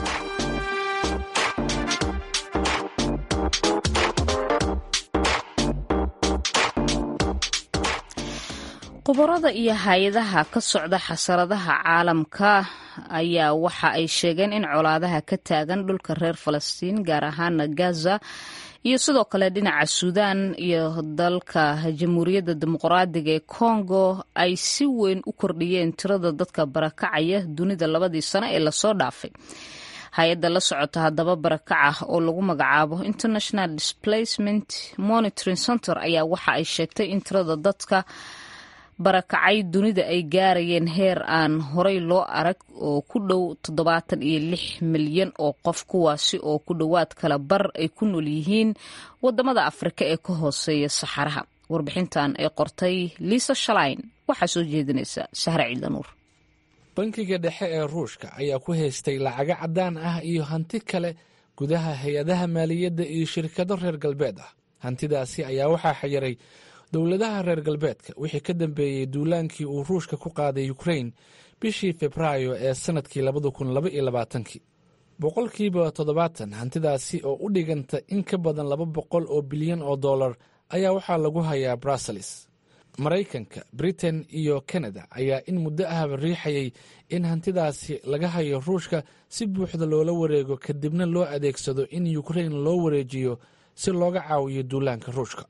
khubarada iyo hay-adaha ka socda xasaradaha caalamka ayaa waxa ay sheegeen in colaadaha ka taagan dhulka reer falastiin gaar ahaana gaza iyo sidoo kale dhinaca suudaan iyo dalka jamhuuriyadda dimuqraadiga ee kongo ay si weyn u kordhiyeen tirada dadka barakacaya dunida labadii sano ee lasoo dhaafay hay-adda la socota haddaba barakaca oo lagu magacaabo international displacement monitoring center ayaa waxa ay sheegtay in tirada dadka barakacay dunida ay gaarayeen heer aan horey loo arag oo ku dhow toddobaatan iyo lix milyan oo qof kuwaasi oo ku dhowaad kala bar ay ku nool yihiin wadamada afrika ee ka hooseeya saxaraha warbixintan ay qortay liisa shalayn waxaa soo jeedinaysa sahre ciidanuur bankiga dhexe ee ruushka ayaa ku haystay lacago caddaan ah iyo hanti kale gudaha hay-adaha maaliyadda iyo shirkado reer galbeed ah hantidaasi ayaa waxaa xayiray dowladaha reer galbeedka wixii ka dambeeyey duulaankii uu ruushka ku qaaday ukrain bishii febraayo ee sannadkii labada kun laba iyo labaatankii boqolkiiba toddobaatan hantidaasi oo u dhiganta in ka badan laba boqol oo bilyan oo dollar ayaa waxaa lagu hayaa bruseles maraykanka britain iyo kanada ayaa in muddo ahba riixayay in hantidaasi laga hayo ruushka si buuxda loola wareego kadibna loo adeegsado in ukrain loo wareejiyo si looga caawiyo duulaanka ruushka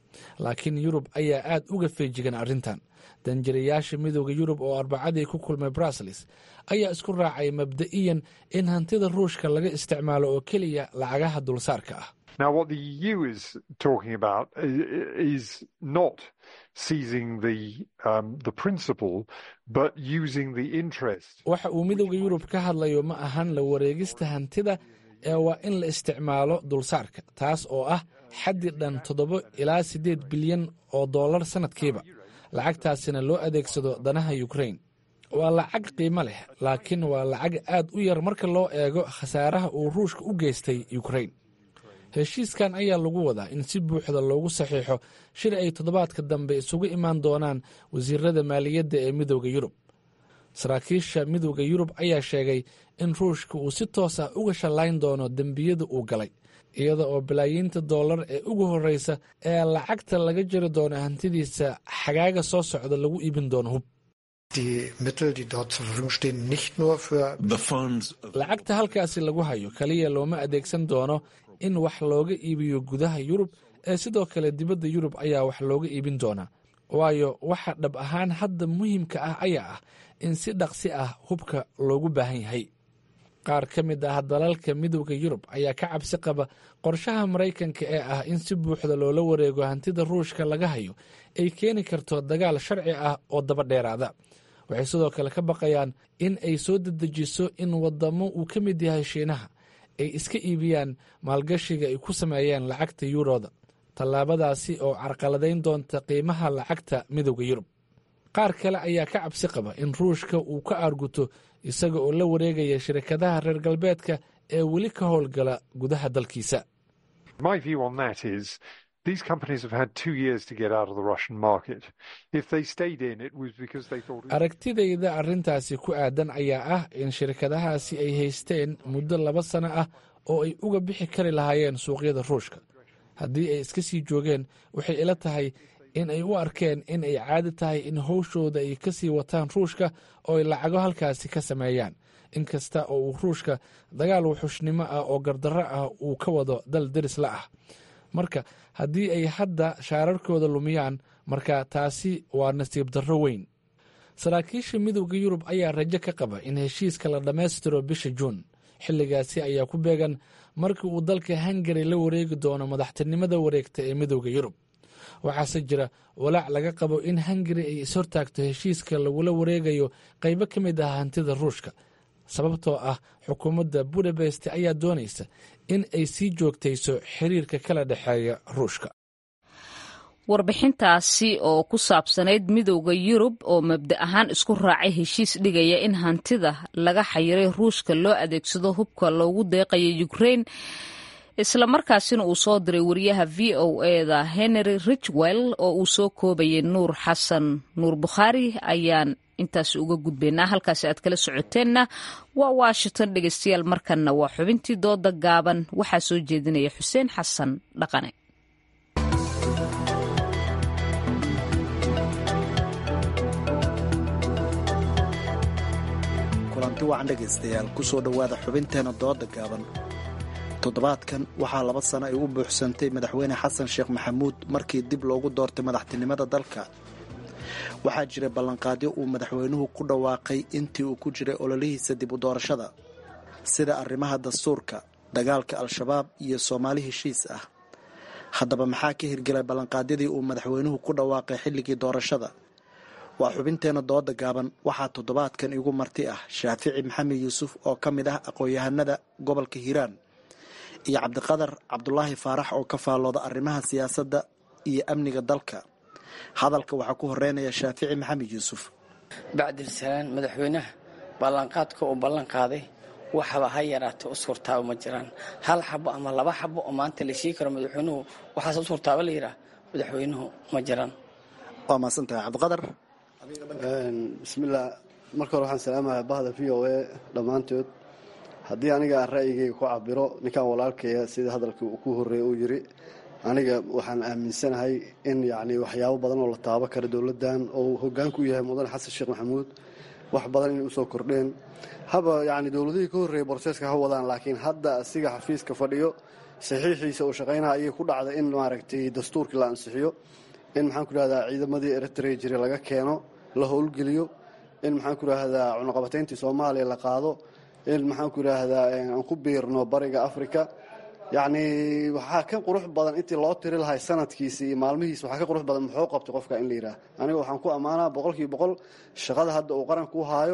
laakiin yurub ayaa aad uga feejigan arrintan danjirayaasha midooda yurub oo arbacadii ku kulmay brusels ayaa isku raacay mabda'iyan in hantida ruushka laga isticmaalo oo keliya lacagaha dulsaarka ah Now, what the EU is talking about is not seizing the um, the principle, but using the interest. waxa uu midooda yurub ka hadlayo ma ahan la wareegista hantida ee waa in la isticmaalo dulsaarka taas oo ah xaddi dhan toddoba ilaa siddeed bilyan oo dollar sannadkiiba lacagtaasina loo adeegsado danaha yukrain waa lacag qiimo leh laakiin waa lacag aad u yar marka loo eego khasaaraha uu ruushka u geystay yukrain heshiiskan ayaa lagu wadaa in si buuxda loogu saxiixo shir ay toddobaadka dambe isugu imaan doonaan wasiirada maaliyadda ee midooda yurub saraakiisha midooda yurub ayaa sheegay in ruushka uu si toos ah uga shallayn doono dembiyada uu galay iyada oo balaayiinta dollar ee ugu horreysa ee lacagta laga jari doono hantidiisa xagaaga soo socda lagu iibin doono hub lacagta halkaasi lagu hayo kaliya looma adeegsan doono in wax looga iibiyo gudaha yurub ee sidoo kale dibadda yurub ayaa wax looga iibin doonaa waayo waxa dhab ahaan hadda muhiimka ah ayaa ah in si dhaqsi ah hubka loogu baahan yahay qaar ka mid ah dalalka midooda yurub ayaa ka cabsi qaba qorshaha maraykanka ee ah in si buuxda loola wareego hantida ruushka laga hayo ay keeni karto dagaal sharci ah oo daba dheeraada waxay sidoo kale ka baqayaan in ay soo dedejiso in wadamo uu ka mid yahay shiinaha ay iska iibiyaan maalgashiga ay ku sameeyeen lacagta yuuroda tallaabadaasi oo carqaladayn doonta qiimaha lacagta midooda yurub qaar kale ayaa ka cabsi qaba in ruushka uu ka aarguto isaga oo la wareegaya shirkadaha reer galbeedka ee weli ka howlgala gudaha dalkiisa These companies have had two years to get out of the Russian market. If they stayed in, it was because they thought. aragtidayda arrintaasi ku aadan ayaa ah in shirkadahaasi ay haysteen muddo laba sano ah oo ay uga bixi kari lahaayeen suuqyada ruushka haddii ay iska sii joogeen waxay ila tahay in ay u arkeen in ay caadi tahay in howshooda ay ka sii wataan ruushka oo ay lacago halkaasi ka sameeyaan inkasta oo uu ruushka dagaal wuxushnimo ah oo gardarro ah uu ka wado dal derisla ah marka haddii ay hadda shaararkooda lumiyaan marka taasi waa nasiib darro weyn saraakiisha midowda yurub ayaa rajo ka qaba in heshiiska la dhammaystiro bisha juun xilligaasi ayaa ku beegan markii uu dalka hungari la wareegi doono madaxtinimada wareegta ee midowda yurub waxaase jira walaac laga qabo in hungari ay ishortaagto heshiiska lagula wareegayo qaybo ka mid ah hantida ruushka sababtoo ah xukuumadda budapest ayaa doonaysa in ay sii joogtayso xiriirka kala dhexeeya ruushka warbixintaasi oo ku saabsanayd midowda yurub oo mabda ahaan isku raacay heshiis dhigaya in hantida laga xayiray ruushka loo adeegsado hubka loogu deeqayo ukrain islamarkaasina uu soo diray wariyaha v o eda henry richwell oo uu soo koobayay nuur xasan nuur bukhaari ayaan intaas uga gudbaynaa halkaasi aad kala socoteenna waa washington dhegeystayaal markanna waa xubintii dooda gaaban waxaa soo jeedinaya xuseen xasan dhaqane kulanti wacan dhegaystayaal kusoo dhowaada xubinteena dooda gaaban toddobaadkan waxaa laba sano ay u buuxsantay madaxweyne xasan sheekh maxamuud markii dib loogu doortay madaxtinimada dalka waxaa jiray ballanqaadyo uu madaxweynuhu ku dhawaaqay intii uu ku jiray ololihiisa dib u doorashada sida arrimaha dastuurka dagaalka al-shabaab iyo soomaali heshiis ah haddaba maxaa ka hirgelay ballanqaadyadii uu madaxweynuhu ku dhawaaqay xilligii doorashada waa xubinteena dooda gaaban waxaa toddobaadkan igu marti ah shaafici maxamed yuusuf oo ka mid ah aqoon-yahanada gobolka hiiraan iyo cabdiqadar cabdulaahi faarax oo ka faallooda arrimaha siyaasadda iyo amniga dalka hadalka waxaa ku horeynaya shaafici maxamed yuusuf bacdilsalaan madaxweynaha ballanqaadka uu ballan qaaday waxaba ha yaraata u suurtaaba ma jiraan hal xabo ama laba xabo oo maanta la shii karo madaxweynuhu waxaas u suurtaaba la yidhaah madaxweynuhu ma jiraan waa mahadsantahay cabdiqadar bismillaah marka hore waxaan salaamahay bahda v o a dhammaantood haddii aniga ra'yigayga ku cabiro ninkan walaalkaya sida hadalkii uu ku horreeya uu yiri aniga waxaan aaminsanahay in yacni waxyaabo badan oo la taabo kara dowladdan oo uu hoggaanku u yahay mudane xasan sheekh maxamuud wax badan inay usoo kordheen haba yacni dowladihii ka horreeyay borseeska ha wadaan laakiin hadda asiga xafiiska fadhiyo saxiixiisa uu shaqaynaha ayay ku dhacday in maaragtay dastuurkii la ansixiyo in maxaan ku rahdaa ciidamadii eritrea jiri laga keeno la howlgeliyo in maxaan ku rahdaa cunaqabatayntii soomaaliya la qaado in maxaan ku idhaahdaa aan ku biirno bariga africa yacni waxaa ka qurux badan intii loo tiri lahay sanadkiisa iyo maalmihiisa waxaa ka qurux badan muxuu qabtay qofka in la yidhaah aniga waxaan ku ammaanaa boqol kiiba boqol shaqada hadda uu qaranka u haayo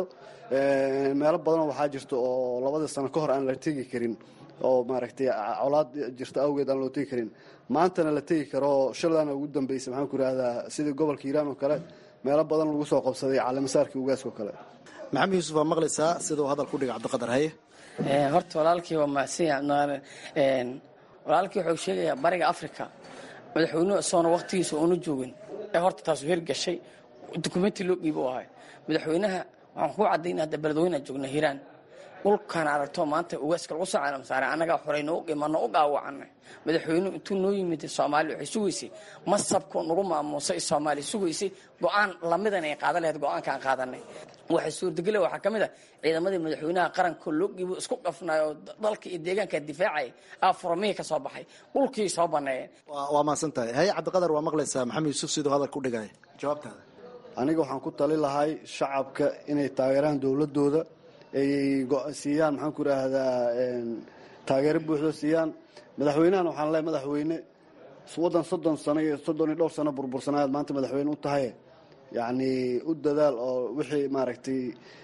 meelo badanoo waxaa jirta oo labadii sano ka hor aan la tegi karin oo maaragtay colaad jirta awgeed aan loo tegi karin maantana la tegi karo shaladana ugu dambeysay maxaan ku idhaahdaa sidii gobolka hiiraan oo kale meelo badan lagu soo qabsaday caleemasaarkii ugaaska oo kale maxamed yuusuf waa maqlaysaa siduu hadal ku dhiga cabdiqadar haye horta walaalkii waa mahadsan walaalkii wuxuu sheegayaa bariga africa madaxweynuhu isagoona waqtigiisa uuna joogin ee horta taasu hirgashay dukumenti loo dhiibo u ahay madaxweynaha waxaan ku caddaynaa hadda beledweynean joogna hiiraan dhulkaan aragto maanta ugaaska lagu soo caalam saaray annagaa xorayno u dhimano u dhaawacana madaxweynuhu intuu noo yimid soomaali waxay sugaysay masabku nagu maamuusay soomaali sugaysay go-aan lamidan ay qaadan lahayd go-aankaan qaadanay waxa suurtagela waxaa ka mid a ciidamadii madaxweynaha qaranka loo dhiibo isku dhafnayo dalka iyo deegaanka difaacay afuramihi ka soo baxay dhulkii soo baneeyeen waa mahadsan tahay haye cabdiqadar waa maqlaysaa maxamed yuusuf siduu hadal ku dhigaya jawaabtaada aniga waxaan ku tali lahay shacabka inay taageeraan dowladooda ay siiyaan maxaan ku idhaahdaa taageero buuxdo siiyaan madaxweynahan waxaan leeay madaxweyne waddan soddon sano iyo soddon iyo dhowr sano burbursanayaad maanta madaxweyne u tahay yacni u dadaal oo wixii maaragtay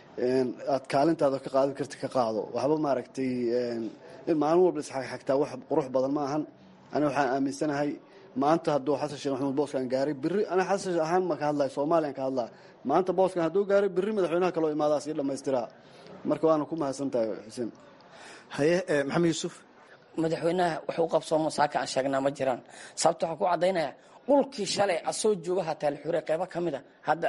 aad kaalintaada ka qaadan karta ka qaado waxba maaragtay in maalin walba isxagxagtaa wax qurux badan ma ahan ani waxaan aaminsanahay maanta hadduu xasan sheekh maxamuud booskan gaaray biri ana xasan ahaan ma ka hadlaya soomaaliyan ka hadlaya maanta booskan hadduu gaaray biri madaxweynaha kaloo imaadaa sii dhamaystiraa marka waana ku mahadsan tahay xuseen haye maxamed yuusuf madaxweynaha wuxuu qabsoomo saaka aan sheegnaa ma jiraan sababta waxaa ku caddaynaya dhulkii shalay asoo jooga hataa lxure qeybo ka mid a hadda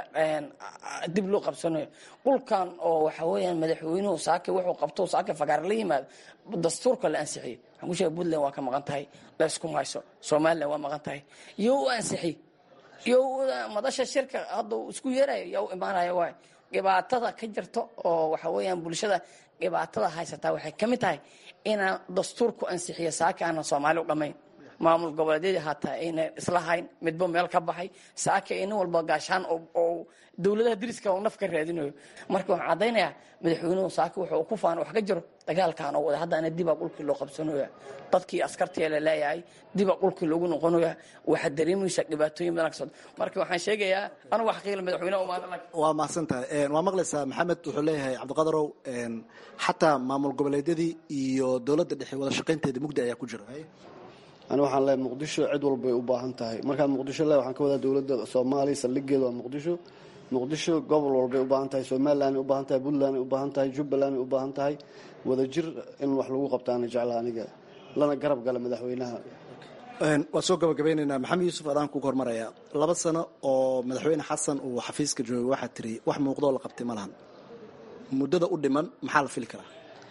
dib loo qabsanayo dhulkan oo waxa weeyaan madaxweynuhu saake wuxuu qabto saake fagaar la yimaado dastuurka la ansixiyey waxaan ku sheega puntland waa ka maqan tahay laysku hayso somaliland waa maqan tahay iyo u ansixiy iyo madasha shirka hadda uu isku yeerayo yaa u imaanaya waay dhibaatada ka jirta oo waxa weeyaan bulshada dhibaatada haysataa waxay ka mid tahay inaan dastuurku ansixiyo saaka aanan soomaali u dhammayn maamul goboleedyadii hataa ayna isla hayn midba meel ka baxay saaka ay nin walba gaashaan oo dowladaha diriska uu naf ka raadinayo marka waxaan caddaynayaa madaxweynuhu saaka wuxuu ku faana wax ka jiro dagaalkan oo wada haddana dibaa dhulkii loo qabsanaya dadkii askartii la leeyahay dibaa dhulkii loogu noqonaya waxaad dareemaysaa dhibaatooyin badan kasoo marka waxaan sheegayaa anigu wax qiila madaxweynaha umaada waa mahadsan tahay waa maqlaysaa maxamed wuxuu leeyahay cabdiqadarow xataa maamul goboleedyadii iyo dowladda dhexe wada shaqaynteeda mugdi ayaa ku jira ani waxaan leeay muqdisho cid walbay u baahan tahay markaan muqdisho le waxaan ka wadaa dowladda soomaaliya saldhigeeda waa muqdisho muqdisho gobol walbay u baahan tahay somaliland u baahan tahay puntland u baahan tahay jubbaland u baahan tahay wadajir in wax lagu qabtaana jecla aniga lana garab gala madaxweynaha waa soo gabagabeynaynaa maxamed yuusuf adaan kuga hormaraya laba sano oo madaxweyne xasan uu xafiiska joogay waxaa tiri wax muuqdoo la qabtay ma lahan muddada u dhiman maxaa la fili karaa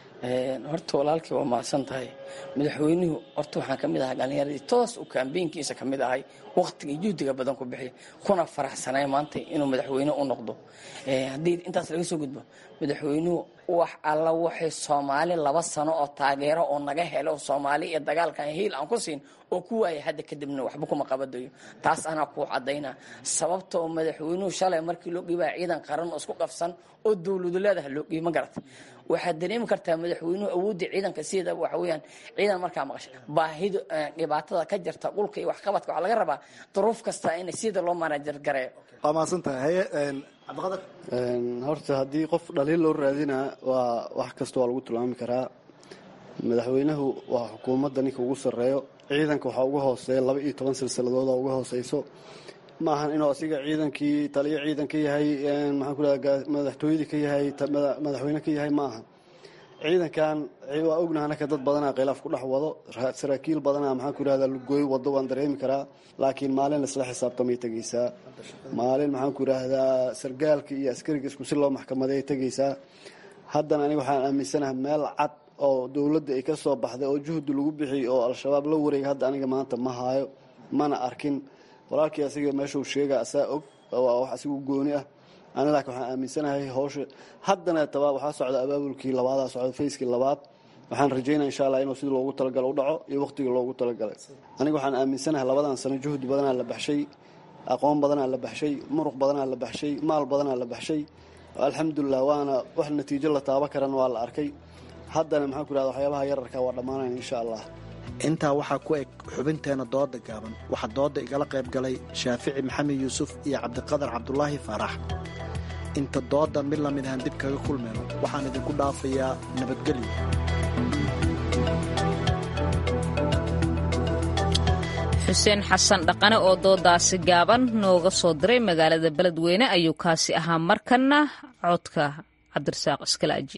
horta walaalkii waa mahadsan tahay madaxweynuhu horta waxaan ka mid ahaa dhalinyaradii toos u kaambeynkiisa ka mid ahay waktiga juhdiga badan ku bixiy kuna faraxsanay maanta inuu madaxweyne u noqdo haddii intaas laga soo gudbo madaxweynuhu wax alla waxay soomaali laba sano oo taageero oo naga helo soomaali iyo dagaalkan hiil aan ku siin oo ku waaya hadda kadibna waxba kuma qabadayo taas anaa kuu cadaynaa sababta oo madaxweynuhu shalay markii loo dhiibaya ciidan qaran oo isku qafsan oo dowladu leedaha loo dhiibi ma garata waxaad dareemi kartaa madaxweynuhu awoodda ciidanka sideedaba waxa weeyaan ciidan markaa maqasha baahida dhibaatada ka jirta dhulka iyo waxqabadka waxaa laga rabaa duruuf kasta in sida loo manajer gareeyo waa mahadsan tahay haye cabdiqadar horta haddii qof dhaliil loo raadinaa waa wax kasta waa lagu tilmaami karaa madaxweynuhu waa xukuumadda ninka ugu sarreeyo ciidanka waxaa uga hooseeya laba iyo toban silsiladooda uga hooseyso ma ahan inuu asiga ciidankii taliyo ciidan ka yahay maxaan ku dhaha madaxtooyadii ka yahay madaxweyne ka yahay ma aha ciidankan waa ognaha anaka dad badanaa khilaaf ku dhex wado saraakiil badanaa maxaan ku idhahdaa lugooyo wado waan dareemi karaa laakiin maalin laisla xisaabtamay tegeysaa maalin maxaan ku idhaahdaa sargaalka iyo askariga isku si loo maxkamadeey tegeysaa haddana aniga waxaan aaminsanaha meel cad oo dowladda ay ka soo baxday oo juhdi lagu bixiyey oo al-shabaab la wareegay hadda aniga maanta ma haayo mana arkin walaalkii asiga meeshuu sheega asaa og waa wax asigu gooni ah ani laakiin waxaan aaminsanahay howsha haddana taba waxaa socda abaabulkii labaadaa socda fayskii labaad waxaan rajaynaa insha allah inuu sidii loogu talagalo u dhaco iyo wakhtigii loogu talagalay aniga waxaan aaminsanahay labadan sano juhdi badanaa la baxshay aqoon badanaa la baxshay muruq badanaa la baxshay maal badanaa la baxshay alxamdulilah waana wax natiijo la taabo karana waa la arkay haddana maxaan ku ihahda waxyaabaha yararka waa dhammaanayan insha allah intaa waxaa ku eg xubinteena dooda gaaban waxaa dooda igala qayb galay shaafici maxamed yuusuf iyo cabdiqadar cabdulaahi faarax inta doodan mid lamid ahaan dib kaga kulmayno waxaan idinku dhaafayaa nabadgelyo xuseen xasan dhaqane oo doodaasi gaaban nooga soo diray magaalada beledweyne ayuu kaasi ahaa markanna codka cabdirasaaq iskalaaji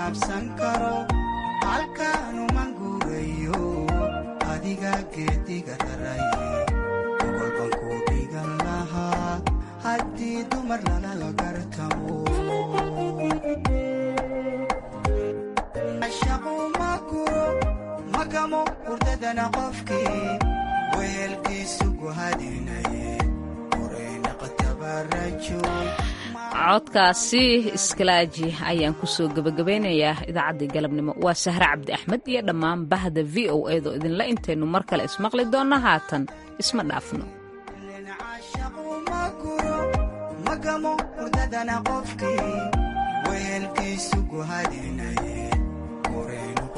gaabsan karo halkaanuman guurayo adiga geediga raray gobolban ku dhigan lahaa haddii dumar lala gartamo shaqu ma guro magamo hurdadana qofkii wehelkiisu guhadinaye oreynaqtabarajo codkaasi iskalaaji ayaan kusoo gebagabeynayaa idaacaddii galabnimo waa sahre cabdi axmed iyo dhammaan bahda v o eedoo idinla intaynu mar kale ismaqli doonna haatan isma dhaafno magamo hurdadana qofkii wehelkiisu guhadinaye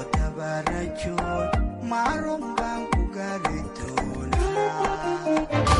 oreynaqtabarajo maarun baan ku gaari doonaa